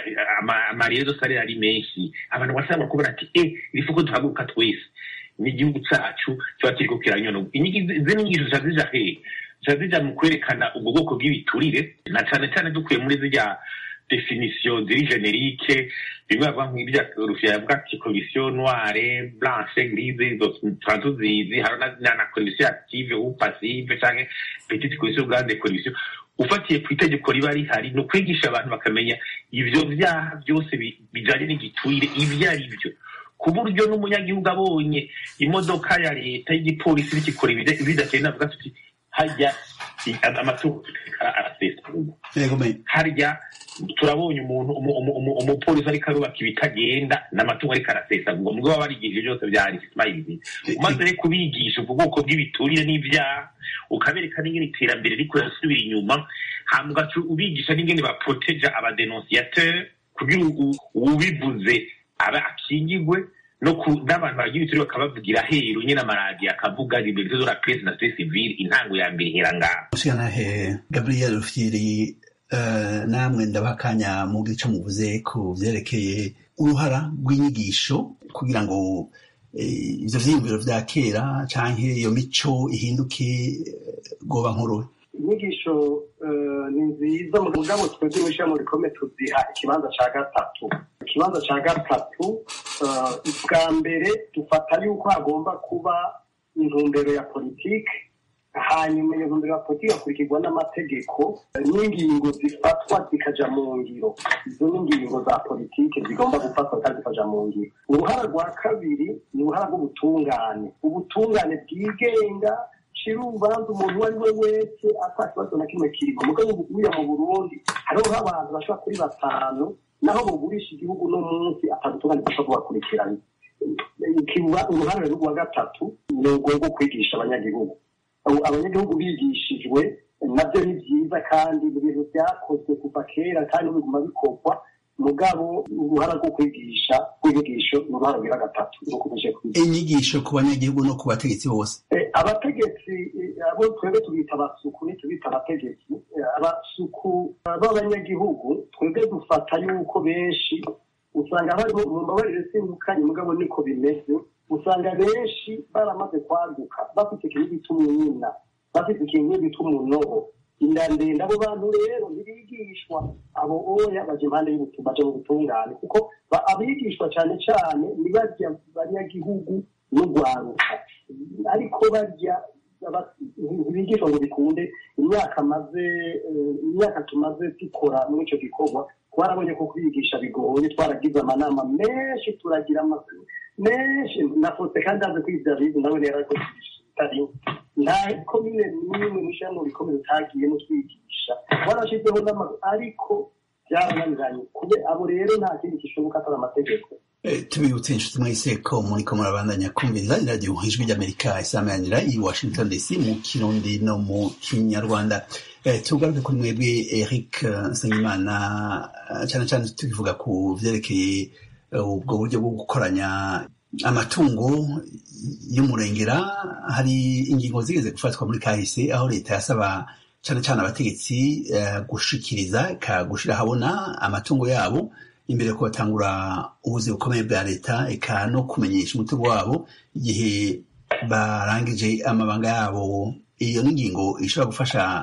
amarero salari ari menshi abantu basaba kubona ati eh irifu ko duhaguruka twese n'igihugu cacu kiba kiriko kiranyona izi nyigisho zica zija hehe zica zija mu kwerekana ubwo bwoko bw'ibiturire na cane cane dukuye muri zirya definition ziri generique bimwe bavuga nk'ibya rufia yavuga ati commission noire blanche grise izo tuzizi hari na commission active ou passive canke petite commission grande commission ufatiye ku itegeko riba rihari ni ukwigisha abantu bakamenya ivyo vyaha byose bijanye n'igiturire ivyo ari byo ku buryo n'umunyagihugu abonye imodoka ya leta y'igipolisi bikikora bidateye navuga tuti harya amatungo arasesa harya turabonye umuntu umupolisi ariko arubaka ibitagenda n'amatungo ariko arasesa ngo mubwo baba barigishije byose byari simayirizi umaze rero kubigisha ubwo bwoko bw'ibiturire n'ibyaha ukabereka n'ingene iterambere riko rirasubira inyuma hama ugaca ubigisha n'ingene baproteja abadenonsiyateur kugira ubivuze aba akingigwe no ku n'abantu bagira ibituri bakabavugira heru nyine amaradiyo akavuga liberté de la presse na société civile intango ya mbere ihera ngaho mushikanahe gabriel rufyiri uh, namwe ndabakanya mu gice muvuze ku vyerekeye uruhara rw'inyigisho kugira ngo ivyo vyiyumviro vya kera canke iyo mico ihinduke goba nkuru inyigisho ni nziza mugabo twebwe mw'ishirahamwe rikomeye tuziha ikibanza ca gatatu ikibanza ca gatatu bwa mbere dufata yuko hagomba kuba intumbero ya politike hanyuma iyo ntumbero ya politike hakurikirwa n'amategeko n'ingingo zifatwa zikaja mu ngiro izo ni ingingo za politike zigomba gufatwa kandi zikaja mu ngiro uruhara rwa kabiri ni uruhara rw'ubutungane ubutungane bwigenga shira urubanza umuntu uwo ari we wese ata kibazo na kimwe kirimo mugabo ubuguya mu burundi hariho nk'abantu bashobora kuri batanu naho bugurisha igihugu no munsi atabutungane bashobora kubakurikirana uruhare rwa gatatu ni urwo rwo kwigisha abanyagihugu abanyagihugu bigishijwe nabyo ni byiza kandi ibintu byakozwe kuva kera kandi biguma bikorwa mugabo uruhara rwo kwigisha rw'inyigisho ni uruhara rwa gatatu rukomeje kwiga inyigisho ku banyagihugu no ku bategetsi bose abategetsi abo twebwe tubita abasuku ntitubita abategetsi abasuku b'abanyagihugu twebwe dufata yuko benshi usanga harimo mu mbabarire sindukanye mugabo niko bimeze usanga benshi baramaze kwaguka bafite ikintu bita umwina bafite ikintu bita umunobo inda ndende abo bantu rero ntibigishwa abo oya baje impande y'ubutumwa baje mu butungane kuko abigishwa cyane cyane ni barya banyagihugu n'urwaruka ariko barya ntibigishwa ngo bikunde imyaka maze imyaka tumaze dukora muri icyo gikorwa twarabonye ko kwigisha bigoye twaragize amanama menshi turagira amasuru menshi nafotse kandi aze kwiga bize nawe rero ariko bitari nta komine n'imwe mushyiramo bikomeye utagiyemo twigisha warashyizeho n'amazu ariko byarananiranye kube abo rero nta kindi gishoboka atari amategeko tubibutse inshuti mwese ko muriko murabandanya kumviriza iradiyo ijwi ry'amerika isamanira i washington dc mu kirundi no mu kinyarwanda tugaruke kuri mwebwe eric nsengimana cyane cyane tubivuga ku vyerekeye ubwo buryo bwo gukoranya amatungo y'umurengera hari ingingo zigeze gufatwa muri kahise aho leta yasaba cyane cyane abategetsi gushikiriza ikagushira habona amatungo yabo imbere ko batangura ubuzi bukomeye bwa leta eka no kumenyesha umutungo wabo igihe barangije amabanga yabo iyo n'ingingo ishobora gufasha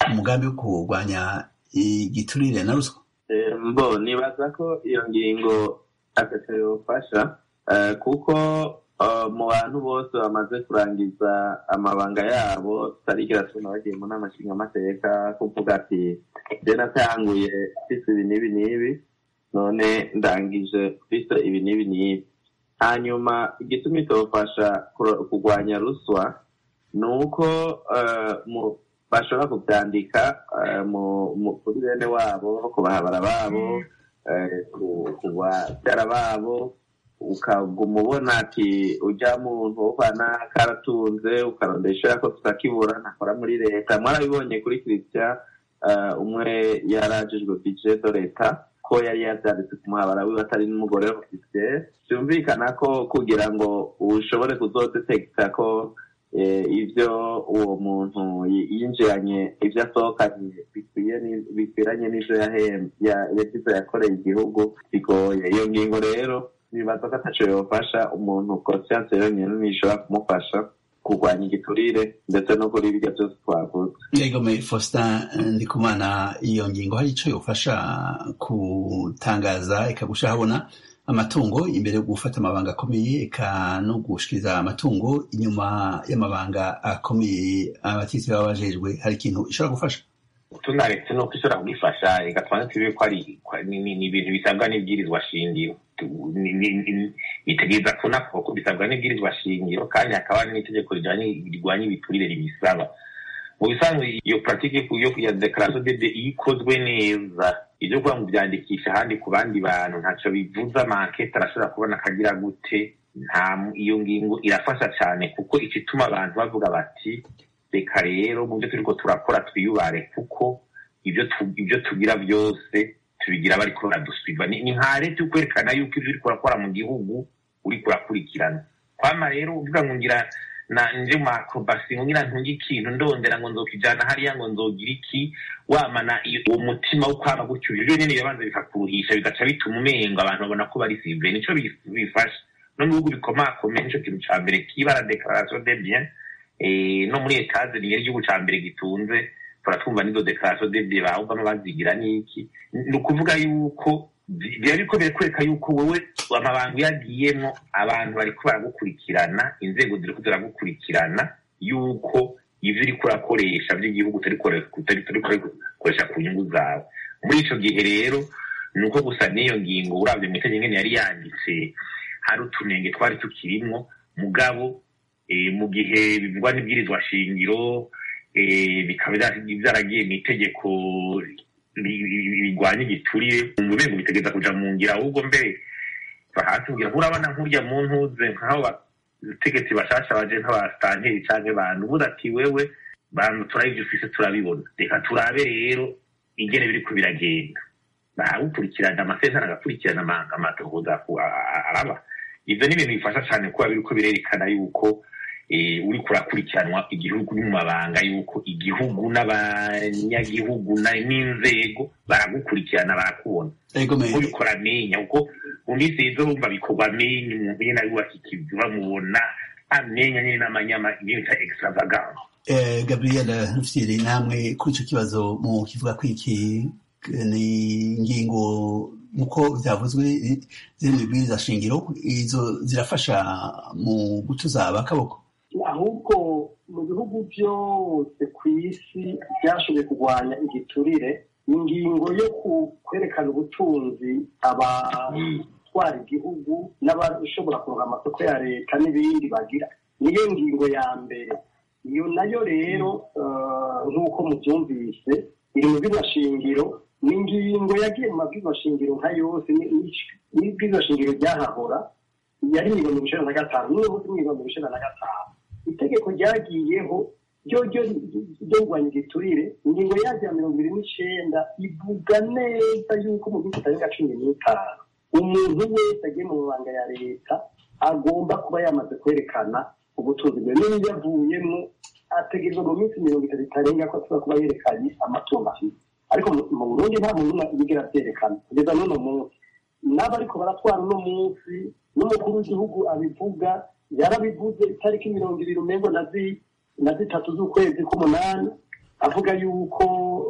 umugambi wo kurwanya igiturire na ruswa mbo nibaza ko iyo ngingo atatu yofasha kuko mu bantu bose bamaze kurangiza amabanga yabo tutarigera tubona bagiye mu nama nshingamateka kuvuga ati je natanguye mfise ibi n'ibi n'ibi none ndangije mfise ibi n'ibi n'ibi hanyuma igituma itofasha kurwanya ruswa ni uko bashobora kubyandika kuri bene wabo ku bahabara babo ku babyara babo ukaguma ubona ati ujya muntu ubana karatunze ukarondesha ko tutakibura ntakora muri leta mwarabibonye kuri christian umwe yarajijwe budget de leta ko yari yabyanditse ku muhabara wiwe atari n'umugore ofisiye byumvikana ko kugira ngo ushobore kuzodetekita ko ibyo uwo muntu yinjiranye ibyo asohokanye bikwiranye n'ibyo yagize yakoreye igihugu bigoye iyo ngingo rero nibaza ko ataco yofasha umuntu conscience yonyene nishobora kumufasha kurwanya igiturire ndetse no kuri birya byose twavuze yegome faustin ndikumana iyo ngingo hari ico yofasha kutangaza ikagusha habona amatungo imbere yo gufata amabanga akomeye eka no gushikiriza amatungo inyuma y'amabanga akomeye abatisi baba bajejwe hari ikintu ishobora gufasha tunaretse nuko ishobora kugifasha igatuma tubibe ko ari ni ibintu bisabwa n'ibwirizwa shingiro bitegereza kunako ko bisabwa n'ibwirizwa shingiro kandi hakaba n'itegeko rirwanya ibiturire ribisaba mu bisanzwe iyo puratike yo ya dekarasiyo dede iyo ikozwe neza ibyo kuvuga ngo byandikisha ahandi ku bandi bantu ntacyo bivuze amankete arashobora kubona akagira gute nta iyo ngingo irafasha cyane kuko ituma abantu bavuga bati reka rero mu byo turiko turakora twiyubare kuko ibyo ibyo tugira byose tubigira bariko baraduswiva ni nka leta yo kwerekana yuko ibyo uriko urakora mu gihugu uriko urakurikirana kwama rero uvuga ngo ngira na nje mu akrobasi ngo ngira ntunge ikintu ndondera ngo nzokijana hariya ngo nzogira iki wamana uwo mutima wo kwama gutyo ibyo nyene birabanza bikakuruhisha bigaca bituma umenga abantu babona ko bari sive nico bifasha no mu bihugu bikomakomeye nico kintu ca mbere kibara declaration de bien no muri etaje niyo igihugu ca mbere gitunze turatwumva n'izo dekarasiyo dede bahubamo bazigira n'iki ni ukuvuga yuko biba biriko birakwereka yuko wowe amabanga iyo agiyemo abantu bariko baragukurikirana inzego ziriko ziragukurikirana yuko ivyo uriko urakoresha vy'igihugu utariko urikoresha ku nyungu zawe muri ico gihe rero ni uko gusa n'iyo ngingo uravye mu itegeko ngene yari yanditse hari utunenge twari tukirimwo mugabo mu gihe bivugwa n'ibwirizwa shingiro bikaba byaragiye mu itegeko rigwanya igiturire mu rwego bitegeza kuja mu ngira ahubwo mbere bahatumbwira nkurabona nkurya mu ntuze nk'aho bategetsi bashasha baje nk'abasitanteri canke bantu ubuze ati wewe bantu turabivyo ufise turabibona reka turabe rero ingene biriko biragenda barawukurikirana amasentara agakurikirana amatohoza araba ivyo ni ibintu bifasha cane kuba biriko birerekana yuko uriko urakurikiranwa igihugu mu mabanga yuko igihugu n'abanyagihugu n'inzego baragukurikirana barakubona uriko uramenya kuko mu minsi yizo bumva bikorwa amenya umuntu nyene arubaka ikivi bamubona amenya nyene n'amanyama ibyo bita extravagance gabriel rufyiri namwe kuri ico kibazo mu kivuga ko iki ni ingingo nkuko byavuzwe ziri mu bwiriza shingiro izo zirafasha mu gutuza abakaboko ahubwo mu bihugu byose ku isi byashoboye kurwanya igiturire ingingo yo kwerekana ubutunzi abatwara igihugu n'abashobora kuronka amasoko ya leta n'ibindi bagira niyo ngingo ya mbere iyo nayo rero nk'uko mubyumvise iri mu bw'amashingiro ni ingingo yagiye mu mabw'amashingiro nka yose n'ibw'amashingiro ryahahora yari mirongo icenda na gatanu n'uyu munsi mirongo icenda na gatanu itegeko ryagiyeho ryo ryo ryo kurwanya igiturire ingingo yaryo ya mirongo ibiri n'icenda ivuga neza yuko mu gihugu kitarenga cumi n'itanu umuntu wese agiye mu mabanga ya leta agomba kuba yamaze kwerekana ubutunzi bwe n'iyo yavuyemo ategerezwa mu minsi mirongo itatu itarenga ko ashobora kuba yerekanye amatungo afite ariko mu burundi nta muntu yigera abyerekana kugeza n'uno munsi n'abariko baratwara uno munsi n'umukuru w'igihugu abivuga yarabivuze itariki mirongo ibiri umengo na zitatu z'ukwezi k'umunani avuga yuko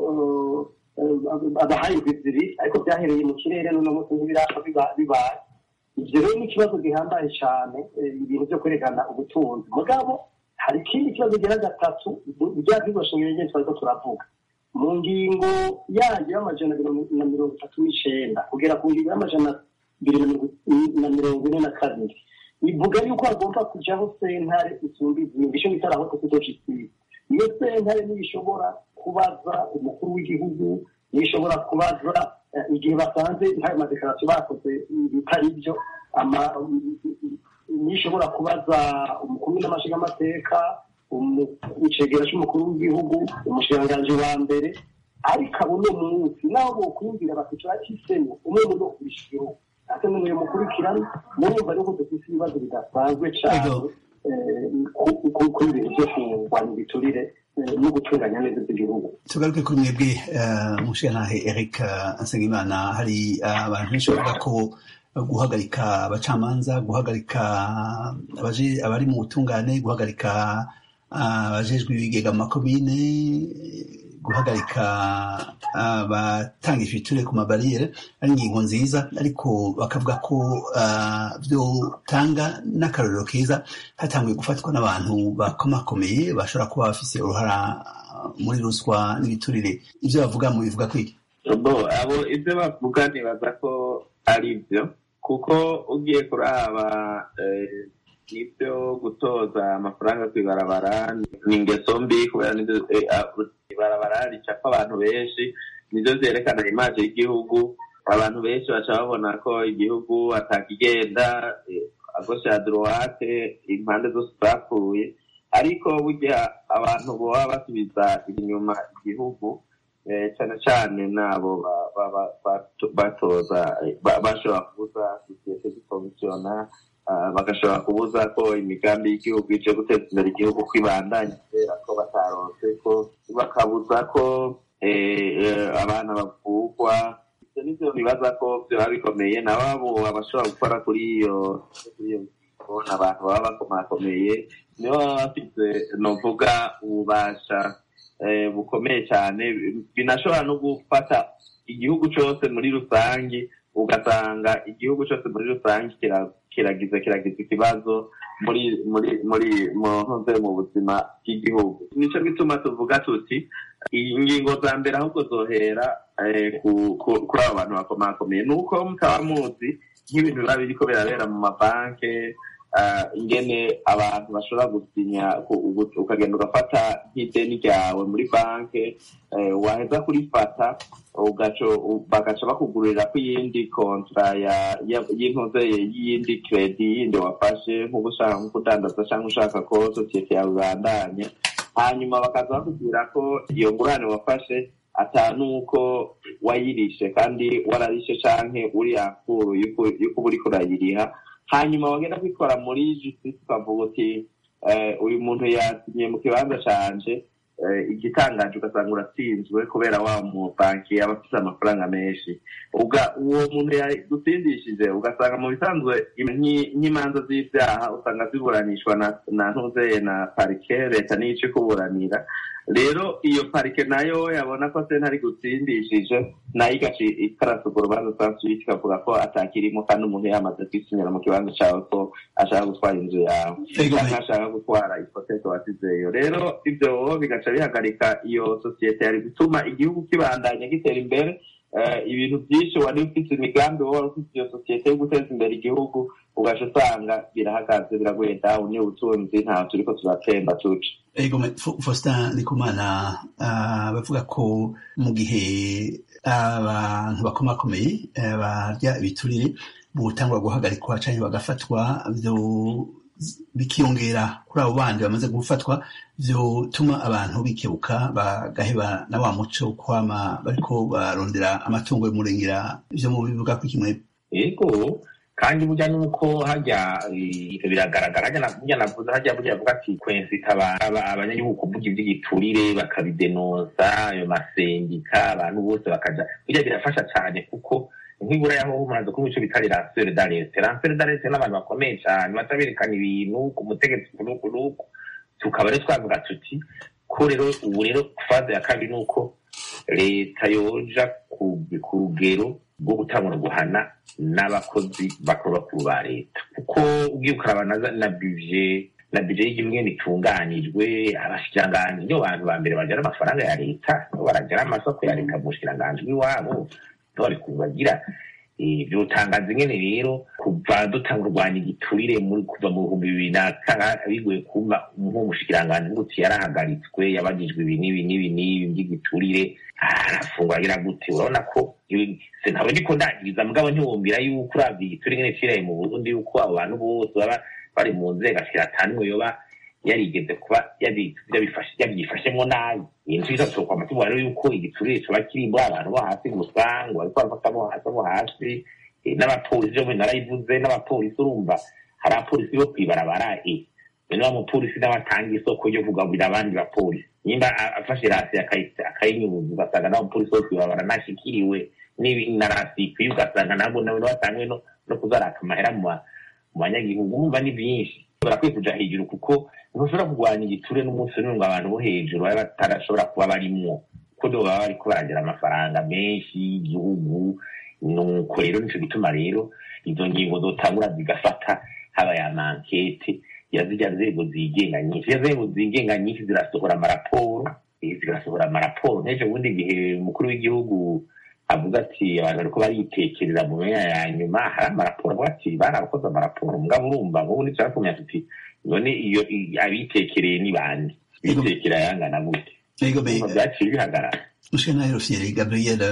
abahaye zibiri ariko byahereye mu kirere n'uno munsi ntibirapfa bibaye ibyo rero ni ikibazo gihambaye cyane ibintu byo kwerekana ubutunzi mugabo hari ikindi kibazo gira gatatu bya bibashingiro nyine twari ko turavuga mu ngingo yayo y'amajana na mirongo itatu n'icyenda kugera ku ngingo y'amajana abiri na mirongo ine na kabiri ivuga yuko hagomba kujyaho sentare isumba izindi icyo bita rahoto kudojisitiri iyo sentare ntishobora kubaza umukuru w'igihugu ntishobora kubaza igihe basanze ntayo madekarasiyo bakoze bitari byo ntishobora kubaza umukuru n'amashingamateka icegera cy'umukuru w'igihugu umushiranganji wa mbere ariko abo ni umunsi naho bokwiyumvira bati turacisemo umwe mu no kubishyira ate n'umwe mukurikirana murumva rero ko dufite ibibazo bidasanzwe cyane kuri ibintu byo kurwanya ibiturire no gutunganya neza iby'igihugu tugaruke kuri mwebwe umushirantahe eric nsengimana hari abantu benshi bavuga ko guhagarika abacamanza guhagarika abari mu butungane guhagarika abajejwe ibigega mu makomine guhagarika abatanga ifiture ku mabariyeri ari ingingo nziza ariko bakavuga ko byotanga n'akarorero keza hatanguye gufatwa n'abantu bakomakomeye bashobora kuba bafise uruhara muri ruswa n'ibiturire ibyo bavuga mu bivuga kwiki abo ibyo bavuga nibaza ko ari byo kuko ugiye kuraba nibyo gutoza amafaranga ku ibarabara ni ingeso mbi kubera ibarabara ricapa abantu benshi nibyo byerekana imaje y'igihugu abantu benshi baca babona ko igihugu atakigenda agosha ya dorowate impande zose zapfuye ariko burya abantu baba basubiza inyuma igihugu cyane cyane n'abo batoza bashobora kubuza sosiyete zikomisiona bagashobora kubuza ko imigambi y'igihugu ije guteza imbere igihugu ko ibandanya kubera ko bataronse ko bakabuza ko abana bavugwa ibyo nibyo bibaza ko byaba bikomeye na babo abashobora gukora kuri iyo kuri iyo kubona abantu baba bakomakomeye nibo baba bafite novuga ububasha bukomeye cyane binashobora no gufata igihugu cyose muri rusange ugasanga igihugu cyose muri rusange kiragize kiragize ikibazo muri muri muri muze mu buzima bw'igihugu nicyo gituma tuvuga tuti ingingo za mbere ahubwo zohera kuri abo bantu bakomakomeye ni uko mutaba muzi nk'ibintu biba biriko birabera mu mabanke ingene abantu bashobora gusinya ukagenda ugafata nk'ideni ryawe muri banke waheza kurifata bagaca bakugurira ko iyindi kontra y'intuzeye y'iyindi kredi yindi wafashe nk'uko ushaka nko kudandaza cyangwa ushaka ko sosiyete yawe ibandanya hanyuma bakaza bakubwira ko iyo ngurane wafashe ata nuko wayirishe kandi wararishe canke uri akuru yuko uba uriko urayiriha hanyuma wagenda kwikora muri justice ukavuga uti uyu muntu yasinye mu kibanza canje igitangaje ugasanga uratsinzwe kubera wa mubanki aba afite amafaranga menshi uwo muntu yagutsindishije ugasanga mu bisanzwe nk'imanza z'ibyaha usanga ziburanishwa na ntuzeye na parike leta niyo ica ikuburanira rero iyo parike nayo yabona ko se ntari gutsindishije nayo igaca ikarasa urwo rubanza sansuite ikavuga ko atakirimo kandi umuntu yamaze kwisinyira mu kibanza cyawe ko ashaka gutwara inzu yawe cyangwa ashaka gutwara ipoteke wasizeyo rero ibyo bigaca bihagarika iyo sosiyete yari gutuma igihugu kibandanya gitera imbere ibintu byinshi wari ufite imigambi wowe ufite iyo sosiyete yo guteza imbere igihugu ugaca usanga birahagaze biraguye dawu niyo ubutunzi ntaho turi ko turatemba tuca ego faustin ndikumana bavuga ko mu gihe abantu bakomakomeye barya ibiturire butangwa guhagarikwa cyangwa bagafatwa bikiyongera kuri abo bandi bamaze gufatwa byotuma abantu bikebuka bagaheba na wa muco kwama bariko barondera amatungo y'umurengera ibyo mu bivuga ko kimwe yego kandi burya nuko hajya biragaragara burya navuze hajya burya avuga ati kwensita abanyagihugu kuvuga iby'igiturire bakabidenoza ayo masendika abantu bose bakaja burya birafasha cyane kuko nk'ibura yaho mumaze kuba icyo bita ransere darese ransere darese n'abantu bakomeye cyane baca berekana ibintu ku mutegetsi kunuku nuku tukaba rero twavuga tuti ko rero ubu rero faze ya kabiri ni uko leta yoja ku ku rugero rwo gutangura guhana n'abakozi bakora bakuru ba leta kuko ugiye ukaraba na za- na bije na bije y'igihugu nyene itunganijwe abashikiranganji nibo bantu ba mbere bajana amafaranga ya leta nibo barajana amasoko ya leta mu bushikiranganji bw'iwabo nibo bari kubagira Eh, vyotangaza ingene rero kuva dutanga urwanya igiturire muri kuva mu bihumbi bibiri na kanga bigoye kuba nk'umushikiranganji ngutse yarahagaritswe yabagijwe ibi n'ibi n'ibi n'ibi by'igiturire arafungwa agira gute urabona ko ibi- se ntabwo ndiko ndangiriza mugabo ntiwumvira yuko uravye igiturire ingene ciraye mu burundi yuko abo bantu bose baba bari mu nzego ashira atanu yoba yarigeze kuba yabi- yabifashe- yabyifashemwo nabi ibintu biza gusohoka amatungo rero yuko igiturire kiba kiri muri abantu bo hasi gusa ngo bariko barafata abo hasi abo hasi eh, n'abapolisi byo narayivuze n'abapolisi urumva hari abapolisi bo kwibarabara eh bene wa mupolisi nawe atanga isoko ryo kugaburira abandi bapolisi nimba a- afashe rasi akayi- akayinyuza ugasanga nawe umupolisi wo kwibarabara nashikiriwe n'ibi- na rasi ikwiye ugasanga nabwo nawe nawe atangwe no no kuzaraka amahera mu ba- mu banyagihugu urumva ni byinshi barakwiye kuja hejuru kuko ntushobora kurwanya igiture n'umunsi n'umwe ngo abantu bo hejuru baba batarashobora kuba barimwo kuko nibo baba bariko baragira amafaranga menshi y'igihugu nuko rero nico gituma rero izo ngingo zotangura zigafata haba ya mankete ya zirya nzego zigenga nyinshi zirya nzego zigenga nyinshi zirasohora amaraporo eh, zirasohora amaraporo nk'ejo bundi gihe umukuru w'igihugu avuga ati abantu bariko baritekerera mu myanya ya nyuma hari amaraporo avuga ati barakoze amaraporo mugabo urumva nk'ubu nicarakumenya tuti none iyo i- abitekereye ni bande bitekera yangana gute Ego be, Urumva vyaciye bihagarara Mushana Rufyiri Gabriel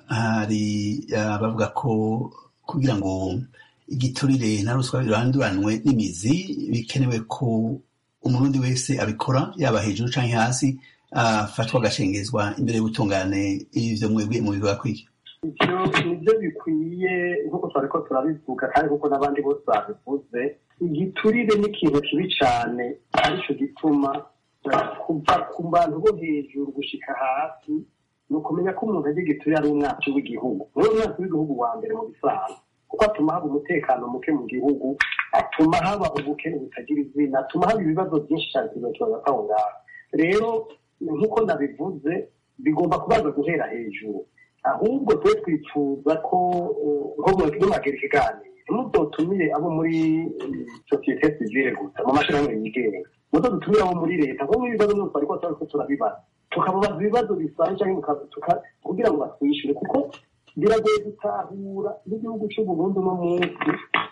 hari abavuga ko kugira ngo igiturire na ruswa biranduranwe n'imizi bikenewe ko umurundi wese abikora yaba hejuru canke hasi afatwa agashengezwa imbere y'ubutungane ivyo mwebwe mubivuga kwiki ivyo nivyo bikwiye nk'uko twariko turabivuga kandi nk'uko n'abandi bose babivuze igiturire ni ikintu kibi cane arico gituma eh, kuva ku bantu bo hejuru gushika hasi ni ukumenya ko umuntu agira igiturire ari umwacu w'igihugu niwe umwacu w'igihugu wa mbere mu bisanzwe kuko atuma haba umutekano muke mu gihugu atuma haba ubukene butagira izina atuma haba ibibazo byinshi cyane tuzakibaza aho ngaho rero nk'uko nabivuze bigomba kubaza guhera hejuru ahubwo twe twifuza ko uh, nko mu- nimwagera ikiganiro ntimuzotumire abo muri eh, sosiyete sivile gusa mu mashyirahamwe yigenga muzo dutumire abo muri leta nko mu bibazo byose ariko turiko turabibaza tukababaza ibibazo bisanzwe cyangwa muka- tuka- kugira ngo batwishyure kuko biragoye gutahura n'igihugu cy'uburundi uno munsi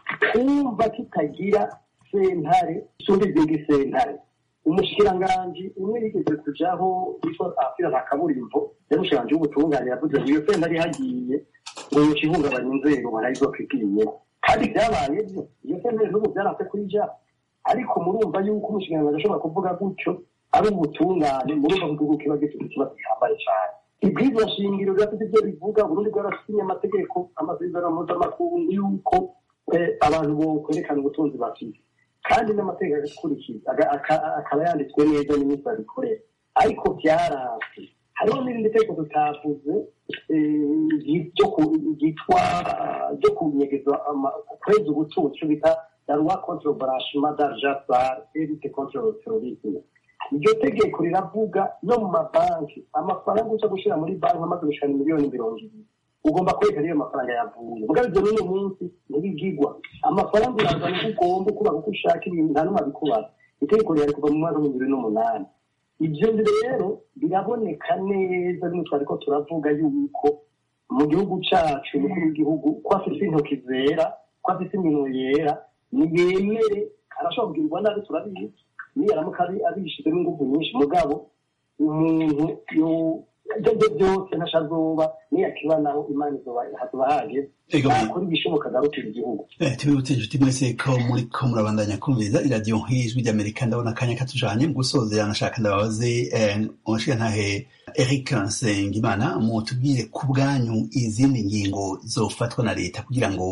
kumva kitagira sentare isumba izindi sentare umushikiranganji umwe yigeze kujaho yitwa afira nta kaburimbo yamushikiranganji w'ubutungane yavuze ngo iyo sentare ihagiye ngo yoca ihungabanya inzego barayizokwibwiyeho kandi byabaye byo iyo sentare n'ubu byaranse kuyija ariko murumva yuko umushikiranganji ashobora kuvuga gutyo ari ubutungane murumva ko igihugu kiba gifite ikibazo gihambaye cyane ibwirizwa shingiro birafite ibyo bivuga burundi bwarasinye amategeko amasezerano mpuzamakungu yuko eh, abantu bokwerekana ubutunzi bafite kandi n'amategeko agakurikiza aga- aka- akaba yanditswe neza n'iminsi babikorera ariko byarasi hariho n'irindi tegeko tutavuze eh, ryo ku- ryitwa ryo kunyegeza ama- kweza ubutunzi icyo bita la loi contre le blanchiment d'argent sale et lutte contre le terrorisme iryo tegeko riravuga no mu mabanki amafaranga uza gushyira muri banki amaze gushikana miliyoni mirongo ibiri ugomba kwerekana iyo amafaranga yavuye mugabo ibyo n'uno munsi ntibigigwa amafaranga urazana uko ugomba ukubaha uko ushaka ibintu nta n'umwe abikubaza itegeko rihari kuva mu mwaka w'ibihumbi bibiri n'umunani ibyo rero biraboneka neza bimwe twariko turavuga yuko mu gihugu cacu umukuru w'igihugu ko afise intoki zera ko afise iminwe yera niyemere arashobora kugirwa nabi turabizi niyo aramuka abi- abishizemo inguvu nyinshi mugabo umuntu yo- ibyo aribyo byose ntashazoba niyakiba naho imana izoba hazoba hageze Ego be. nakora ibishoboka agarukira igihugu Eh, tubibutse inshuti mwese ko muri ko murabandanya kumviriza iradiyo nk'ijwi ry'amerika ndabona akanya katujanye mu gusozera nashaka ndababaze eh, umushigantahe eric nsengimana mutubwire ku bwanyu izindi ngingo zofatwa na leta kugira ngo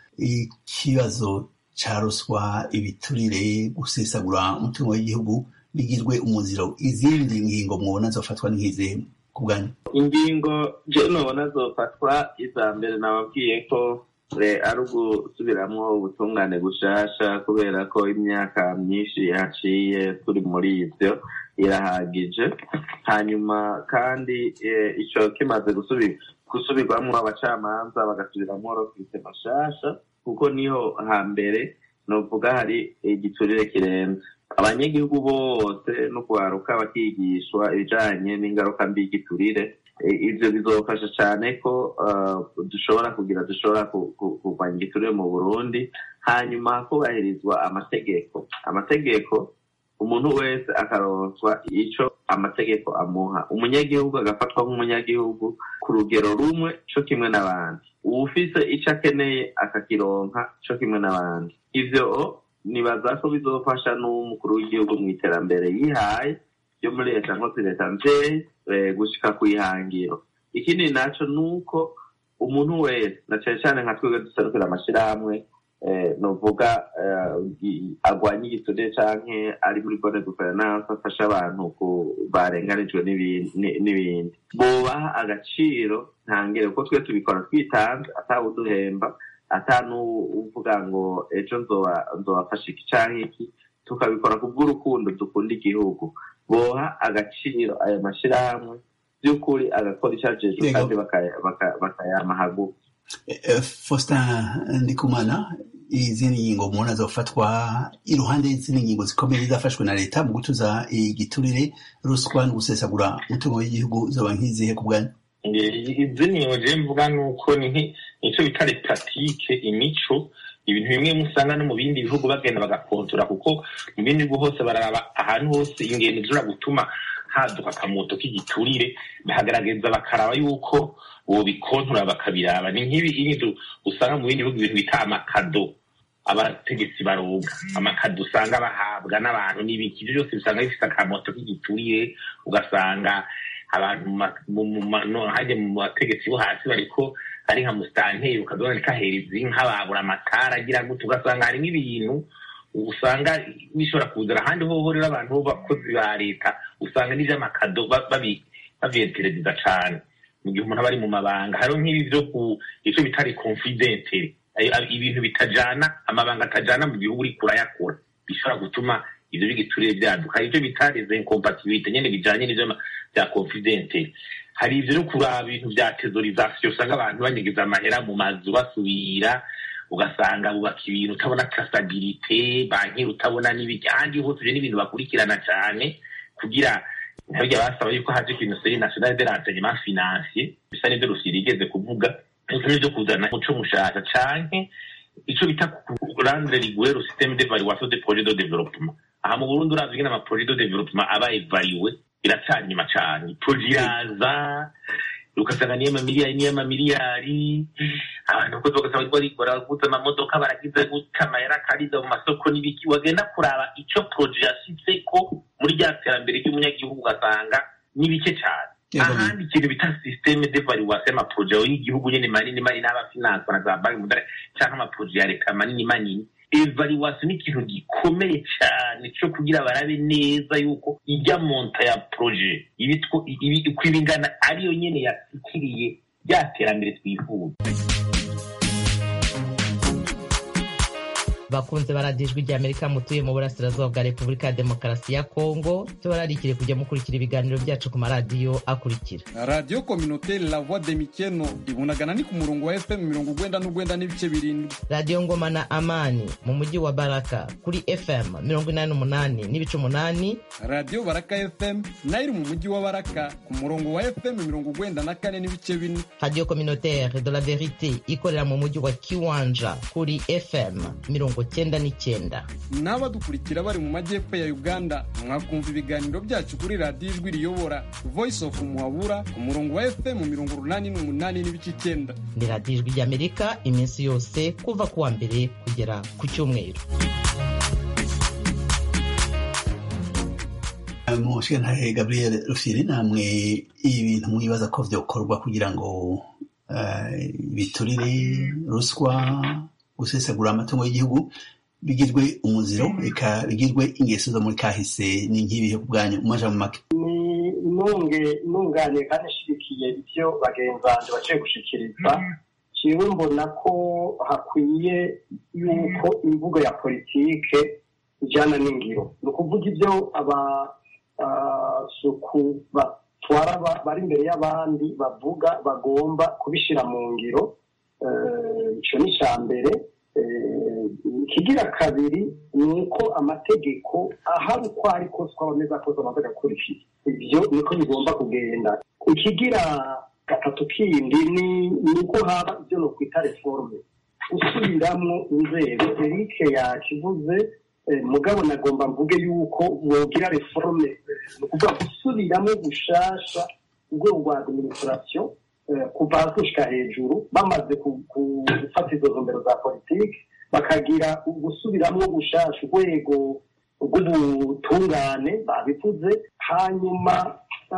ikibazo ca ruswa ibiturire gusesagura umutungo w'igihugu bigirwe umuziro izindi ngingo mwobona zofatwa nk'izihe ku bwanyu ingingo je nubona zofatwa iza mbere nababwiye ko eh, ari ugusubiramwo ubutungane gushasha kubera ko imyaka myinshi yaciye turi muri ivyo irahagije hanyuma kandi icyo kimaze gusubirwamo abacamanza bagasubiramo rokirite mashasha kuko niho hambere nuvuga hari igiturire kirenze abanyagihugu bose no kuharuka bakigishwa ibijanye n'ingaruka mbi y'igiturire ibyo bizofasha cyane ko dushobora kugira dushobora kurwanya igiturire mu burundi hanyuma hubahirizwa amategeko amategeko umuntu wese akaronswa icyo amategeko amuha umunyagihugu agafatwa nk'umunyagihugu ku rugero rumwe cyo kimwe n'abandi uwufise icyo akeneye akakironka cyo kimwe n'abandi ivyo nibaza ko bizofasha n'umukuru w'igihugu mu iterambere yihaye ryo muri leta nkose leta mvyeyi gushika ku ihangiro ikindi naco ni uko umuntu wese na cane cane nka twebwe duserukira amashirahamwe novuga agwanya igiturire canke ari muri bone guverinance afasha abantu barenganijwe n'ibindi bobaha agaciro ntangere kuko twe tubikora twitanze atawuduhemba ata n'uvuga ngo ejo nzobafasha iki canke iki tukabikora ku bw'urukundo dukunda igihugu boha agaciro ayo mashirahamwe by'ukuri agakora icajejwe kandi bakayama hagufi Faustin Ndikumana izindi ngingo mubona zofatwa iruhande y'izindi ngingo zikomeye zafashwe na leta mu gutuza igiturire ruswa no gusesagura umutungo w'igihugu zoba nk'izihe ku bwanyu izindi ngingo je mvuga nuko ni nico bita repratike imico ibintu bimwe musanga no mu bindi bihugu bagenda bagakontora kuko mu bindi bihugu hose bararaba ahantu hose ingendo zishobora gutuma haduka akamoto k'igiturire bahagaragaza bakaraba yuko bobikontora bakabiraba ni nk'ibi inzu usanga mu bindi bihugu ibintu bita amakado abategetsi baroga amakado usanga bahabwa n'abantu n'ibiki ibyo byose bisanga bifite akamoto k'igiturire ugasanga abantu hajya mu bategetsi bo hasi bariko ari nka musitanteri ukabona kahereza inka babura amatara agira gutya ugasanga harimo ibintu usanga bishobora kuzana ahandi hoho rero abantu b'abakozi ba leta usanga n'ivy'amakado baviyetereza cane mu gihe umuntu aba ari mu mabanga hariho nk'ibi vyo ku ico bita reconfidente ibintu bitajana amabanga atajana mu gihugu uriko urayakora bishobora gutuma ivyo bigiturire vyaduka ivyo bita les incompatibilité nyene bijanye n'ivyo vya confidente hari ivyo no kuraba ibintu vya tesorisation usanga abantu banyegeza amahera mu mazu basubira ugasanga bubaka ibintu utabona trasabilite banki utabona n'ibiki ahandi hose ivyo n'ibintu bakurikirana cane kugira ntabyo basaba yuko haje ikintu seri national de renseignement financier bisa n'ivyo rusiri igeze kuvuga bisa n'ivyo kuzana umuco mushasha canke ico bita rendre rigueur système d'évaluation des projets de développement aha mu burundi uravye ingene amaprojet de développement aba evariwe biracanyuma cane projet iraza ugasanga niyo mamiliyari niyo mamiliyari abantu kozi bagasanga bariko baraguza amamodoka baragize guta amahera akariza mu masoko n'ibiki wagenda kuraba ico projet yashitseko muri rya terambere ry'umunyagihugu ugasanga ni bike cane ahandi ikintu bita systeme d'evaluation y'amaprojet y'igihugu nyene manini manini n'abafinanse na za banki mudare canke amaprojet ya leta manini manini evaluation ni ikintu gikomeye cyane cyo kugira barabe neza yuko ijya monta ya projet uko iba ingana ariyo nyene yasikiriye rya terambere twifuza bakunze baradijwe rya amerika mutuye mu burasirazuba bwa repubulika ya demokarasi ya kongo tubararikire kujya mukurikira ibiganiro byacu ku maradiyo akurikira radiyo kominoteri la voix de mikeno ibunagana ni ku murongo wa fm mirongo ugwenda n'ugwenda n'ibice birindwi radiyo ngoma na amani mu mujyi wa baraka kuri fm mirongo inani n'umunani n'ibice umunani radiyo baraka fm nayo iri mu mujyi wa baraka ku murongo wa fm mirongo ugwenda na kane n'ibice bine radiyo kominoteri de la verite ikorera mu mujyi wa kiwanja kuri fm mirongo cyenda n'icyenda n'abadukurikira bari mu majyepfo ya uganda mwakumva ibiganiro byacu kuri radiyo ijwi riyobora voice of muhabura ku murongo wa fm mirongo urunani n'umunani n'ibice icyenda ni radiyo ijwi ry'amerika iminsi yose kuva ku wa mbere kugera ku cyumweru mushintahe gabriel rufiri namwe ibintu mwibaza ko byokorwa kugira ngo biturire ruswa gusesagura amatungo y'igihugu bigirwe umuziro reka bigirwe ingeso zo muri kahise ni nk'ibihe ku bwanyu umaja mu make ni nunge nunganiye kandi nshyigikiye ibyo bagenzi banjye baciye gushikiriza jewe mbona ko hakwiye yuko imvugo ya politike ijyana n'ingiro ni ukuvuga ibyo si uku batwara bari imbere y'abandi bavuga bagomba kubishyira mu ngiro icyo ni icya mbere ikigira kabiri ni uko amategeko ahari uko ari kose uko ameze kose amaze agakurikiza ibyo niko bigomba kugenda ikigira gatatu kindi ni uko haba ibyo ni ukwita reforme gusubiramo inzego erike yakivuze mugabo nagomba mvuge yuko bogira reforme ni ukuvuga gusubiramo gushasha urwego rwa administration kuva hasi gushika hejuru bamaze gufata izo ntumbero za politiki bakagira gusubiramo gushasha urwego rw'ubutungane babivuze hanyuma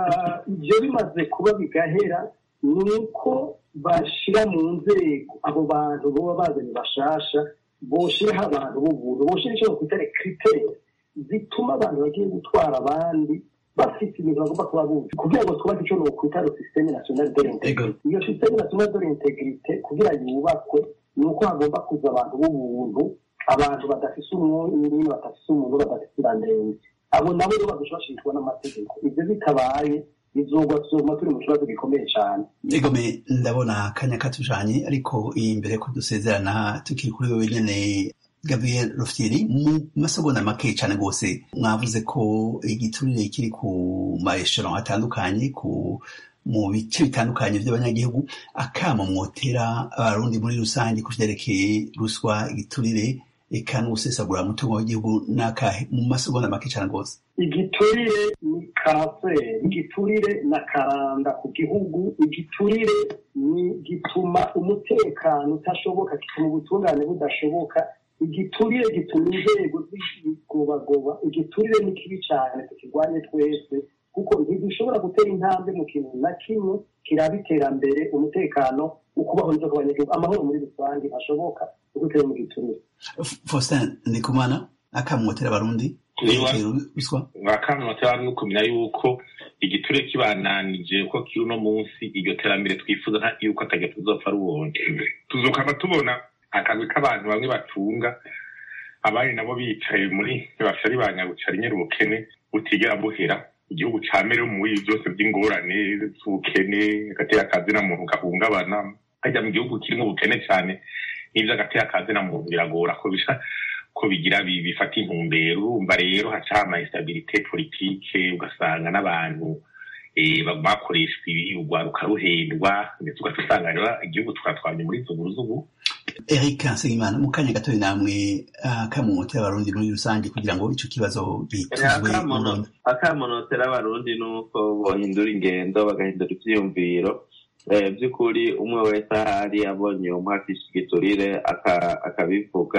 ibyo bimaze kuba bigahera ni uko bashyira mu nzego abo bantu baba bazanye bashasha boshyiraho abantu b'ubuntu boshyira icyo bakwita rekriteri zituma abantu bagiye gutwara abandi bafite ibintu bagomba kuba bumva kugira ngo twubake icyo nokwita ro systeme national de l'integrite iyo systeme national de l'integrite kugira yubakwe ni uko hagomba kuza abantu b'ubuntu abantu badafise umwanya badafise umuntu badafise irandende abo nabo rero badushashishwa n'amategeko ibyo bitabaye bizogwa tuzoguma turi mu kibazo gikomeye cyane egome ndabona akanya katujanye ariko imbere ko dusezerana tukiri kuri wewe nyene gabriel rufyiri mu masegonda make cyane rwose mwavuze ko igiturire kiri ku maeshero atandukanye ku mu bice bitandukanye by'abanyagihugu akama mwotera abarundi muri rusange ku vyerekeye ruswa igiturire eka n'ugusesagura umutungo w'igihugu n'akahe mu masegonda make cyane rwose igiturire ni kanseri igiturire na karanda ku gihugu igiturire ni gituma umutekano utashoboka gituma ubutungane budashoboka igiturire gituma inzego zigobagoba igiturire ni kibi cyane tukirwanye twese kuko ntidushobora gutera intambwe mu kintu na kimwe kiraba iterambere umutekano ukubaho neza ku banyagihugu amahoro muri rusange ashoboka gutera mu giturire faustin ndikumana akamwotera abarundi ruswa akamwotera no kumenya yuko igiture kibananije ko kiri uno munsi iryo terambere twifuza yuko atajya tuzopfa ruwonje tuzokaba tubona akagwi k'abantu bamwe batunga abandi nabo bicaye muri bashari ba nyabucari nyiri ubukene butigera buhera igihugu ca mbere mu bibi byose by'ingorane z'ubukene agatera akazi na muntu gahungabana hajya mu gihugu kirimo ubukene cyane n'ibyo agatera akazi na muntu biragora ko bisha ko bigira bifata intumbero urumva rero haca ama instabilité politique ugasanga n'abantu bakoreshwa ibi urwaruka ruhendwa ndetse ugaca usanga rero igihugu tukatwanya muri zuguruzugu eric nsengimana mu kanya gatoya namwe akamotera abarundi muri rusange kugira ngo ico kibazo gituzwe akamonotera abarundi ni uko bohindura ingendo bagahindura ivyiyumviro by'ukuri umwe wese ahari abonye umwakisha igiturire akabivuga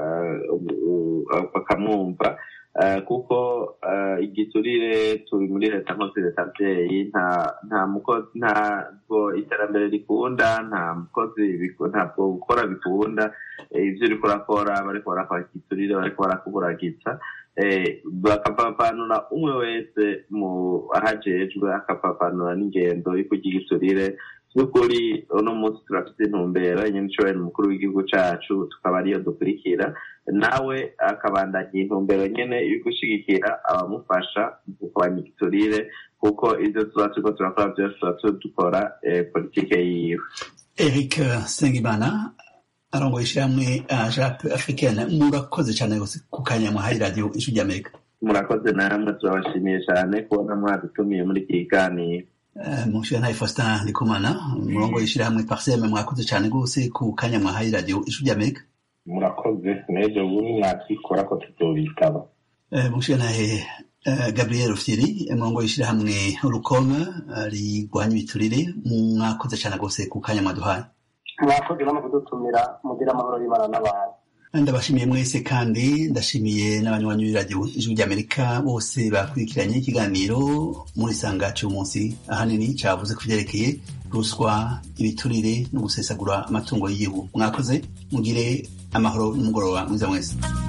bakamwumva kuko igiturire turi muri leta nkozi leta mbyeyi nta mukozi ntabwo iterambere rikunda nta mukozi ntabwo gukora bikunda ibyo uriko urakora bariko barakora igiturire bariko barakuburagiza bakapapanura umwe wese mu ahajejwe akapapanura n'ingendo yo kugira igiturire by'ukuri uno munsi turafite intumbero nyine nshoboye umukuru w'igihugu cacu tukaba ariyo dukurikira nawe akabandanya intumbero nyene yo gushigikira abamufasha mu kurwanya igiturire kuko ivyo tuba turiko turakora vyose tuba dukora politike yiwe eric sengimana arongoye ishyirahamwe jape africaine murakoze cyane rwose ku kanya muhaye radiyo ijwi ry'amerika murakoze namwe turabashimiye cyane kubona mwadutumiye muri iki kiganiro mushira faustin ndikumana umurongo w'ishyirahamwe parseme mwakoze cyane rwose ku kanya mwahaye radiyo ijwi ry'amerika murakoze n'ejo bundi mwatwikora ko tuzobitaba mushira gabriel rufyiri umurongo w'ishyirahamwe rukoma rigwanya ibiturire mwakoze cyane rwose ku kanya mwaduhaye mwakoze no kudutumira mugira amahoro y'imana n'abantu ndabashimiye mwese kandi ndashimiye n'abanywanyi b'iradiyo ijwi ry'amerika bose bakurikiranye ikiganiro muri sanga cy'umunsi ahanini cyavuze ku byerekeye ruswa ibiturire no gusesagura amatungo y'igihugu mwakoze mugire amahoro n'umugoroba mwiza mwese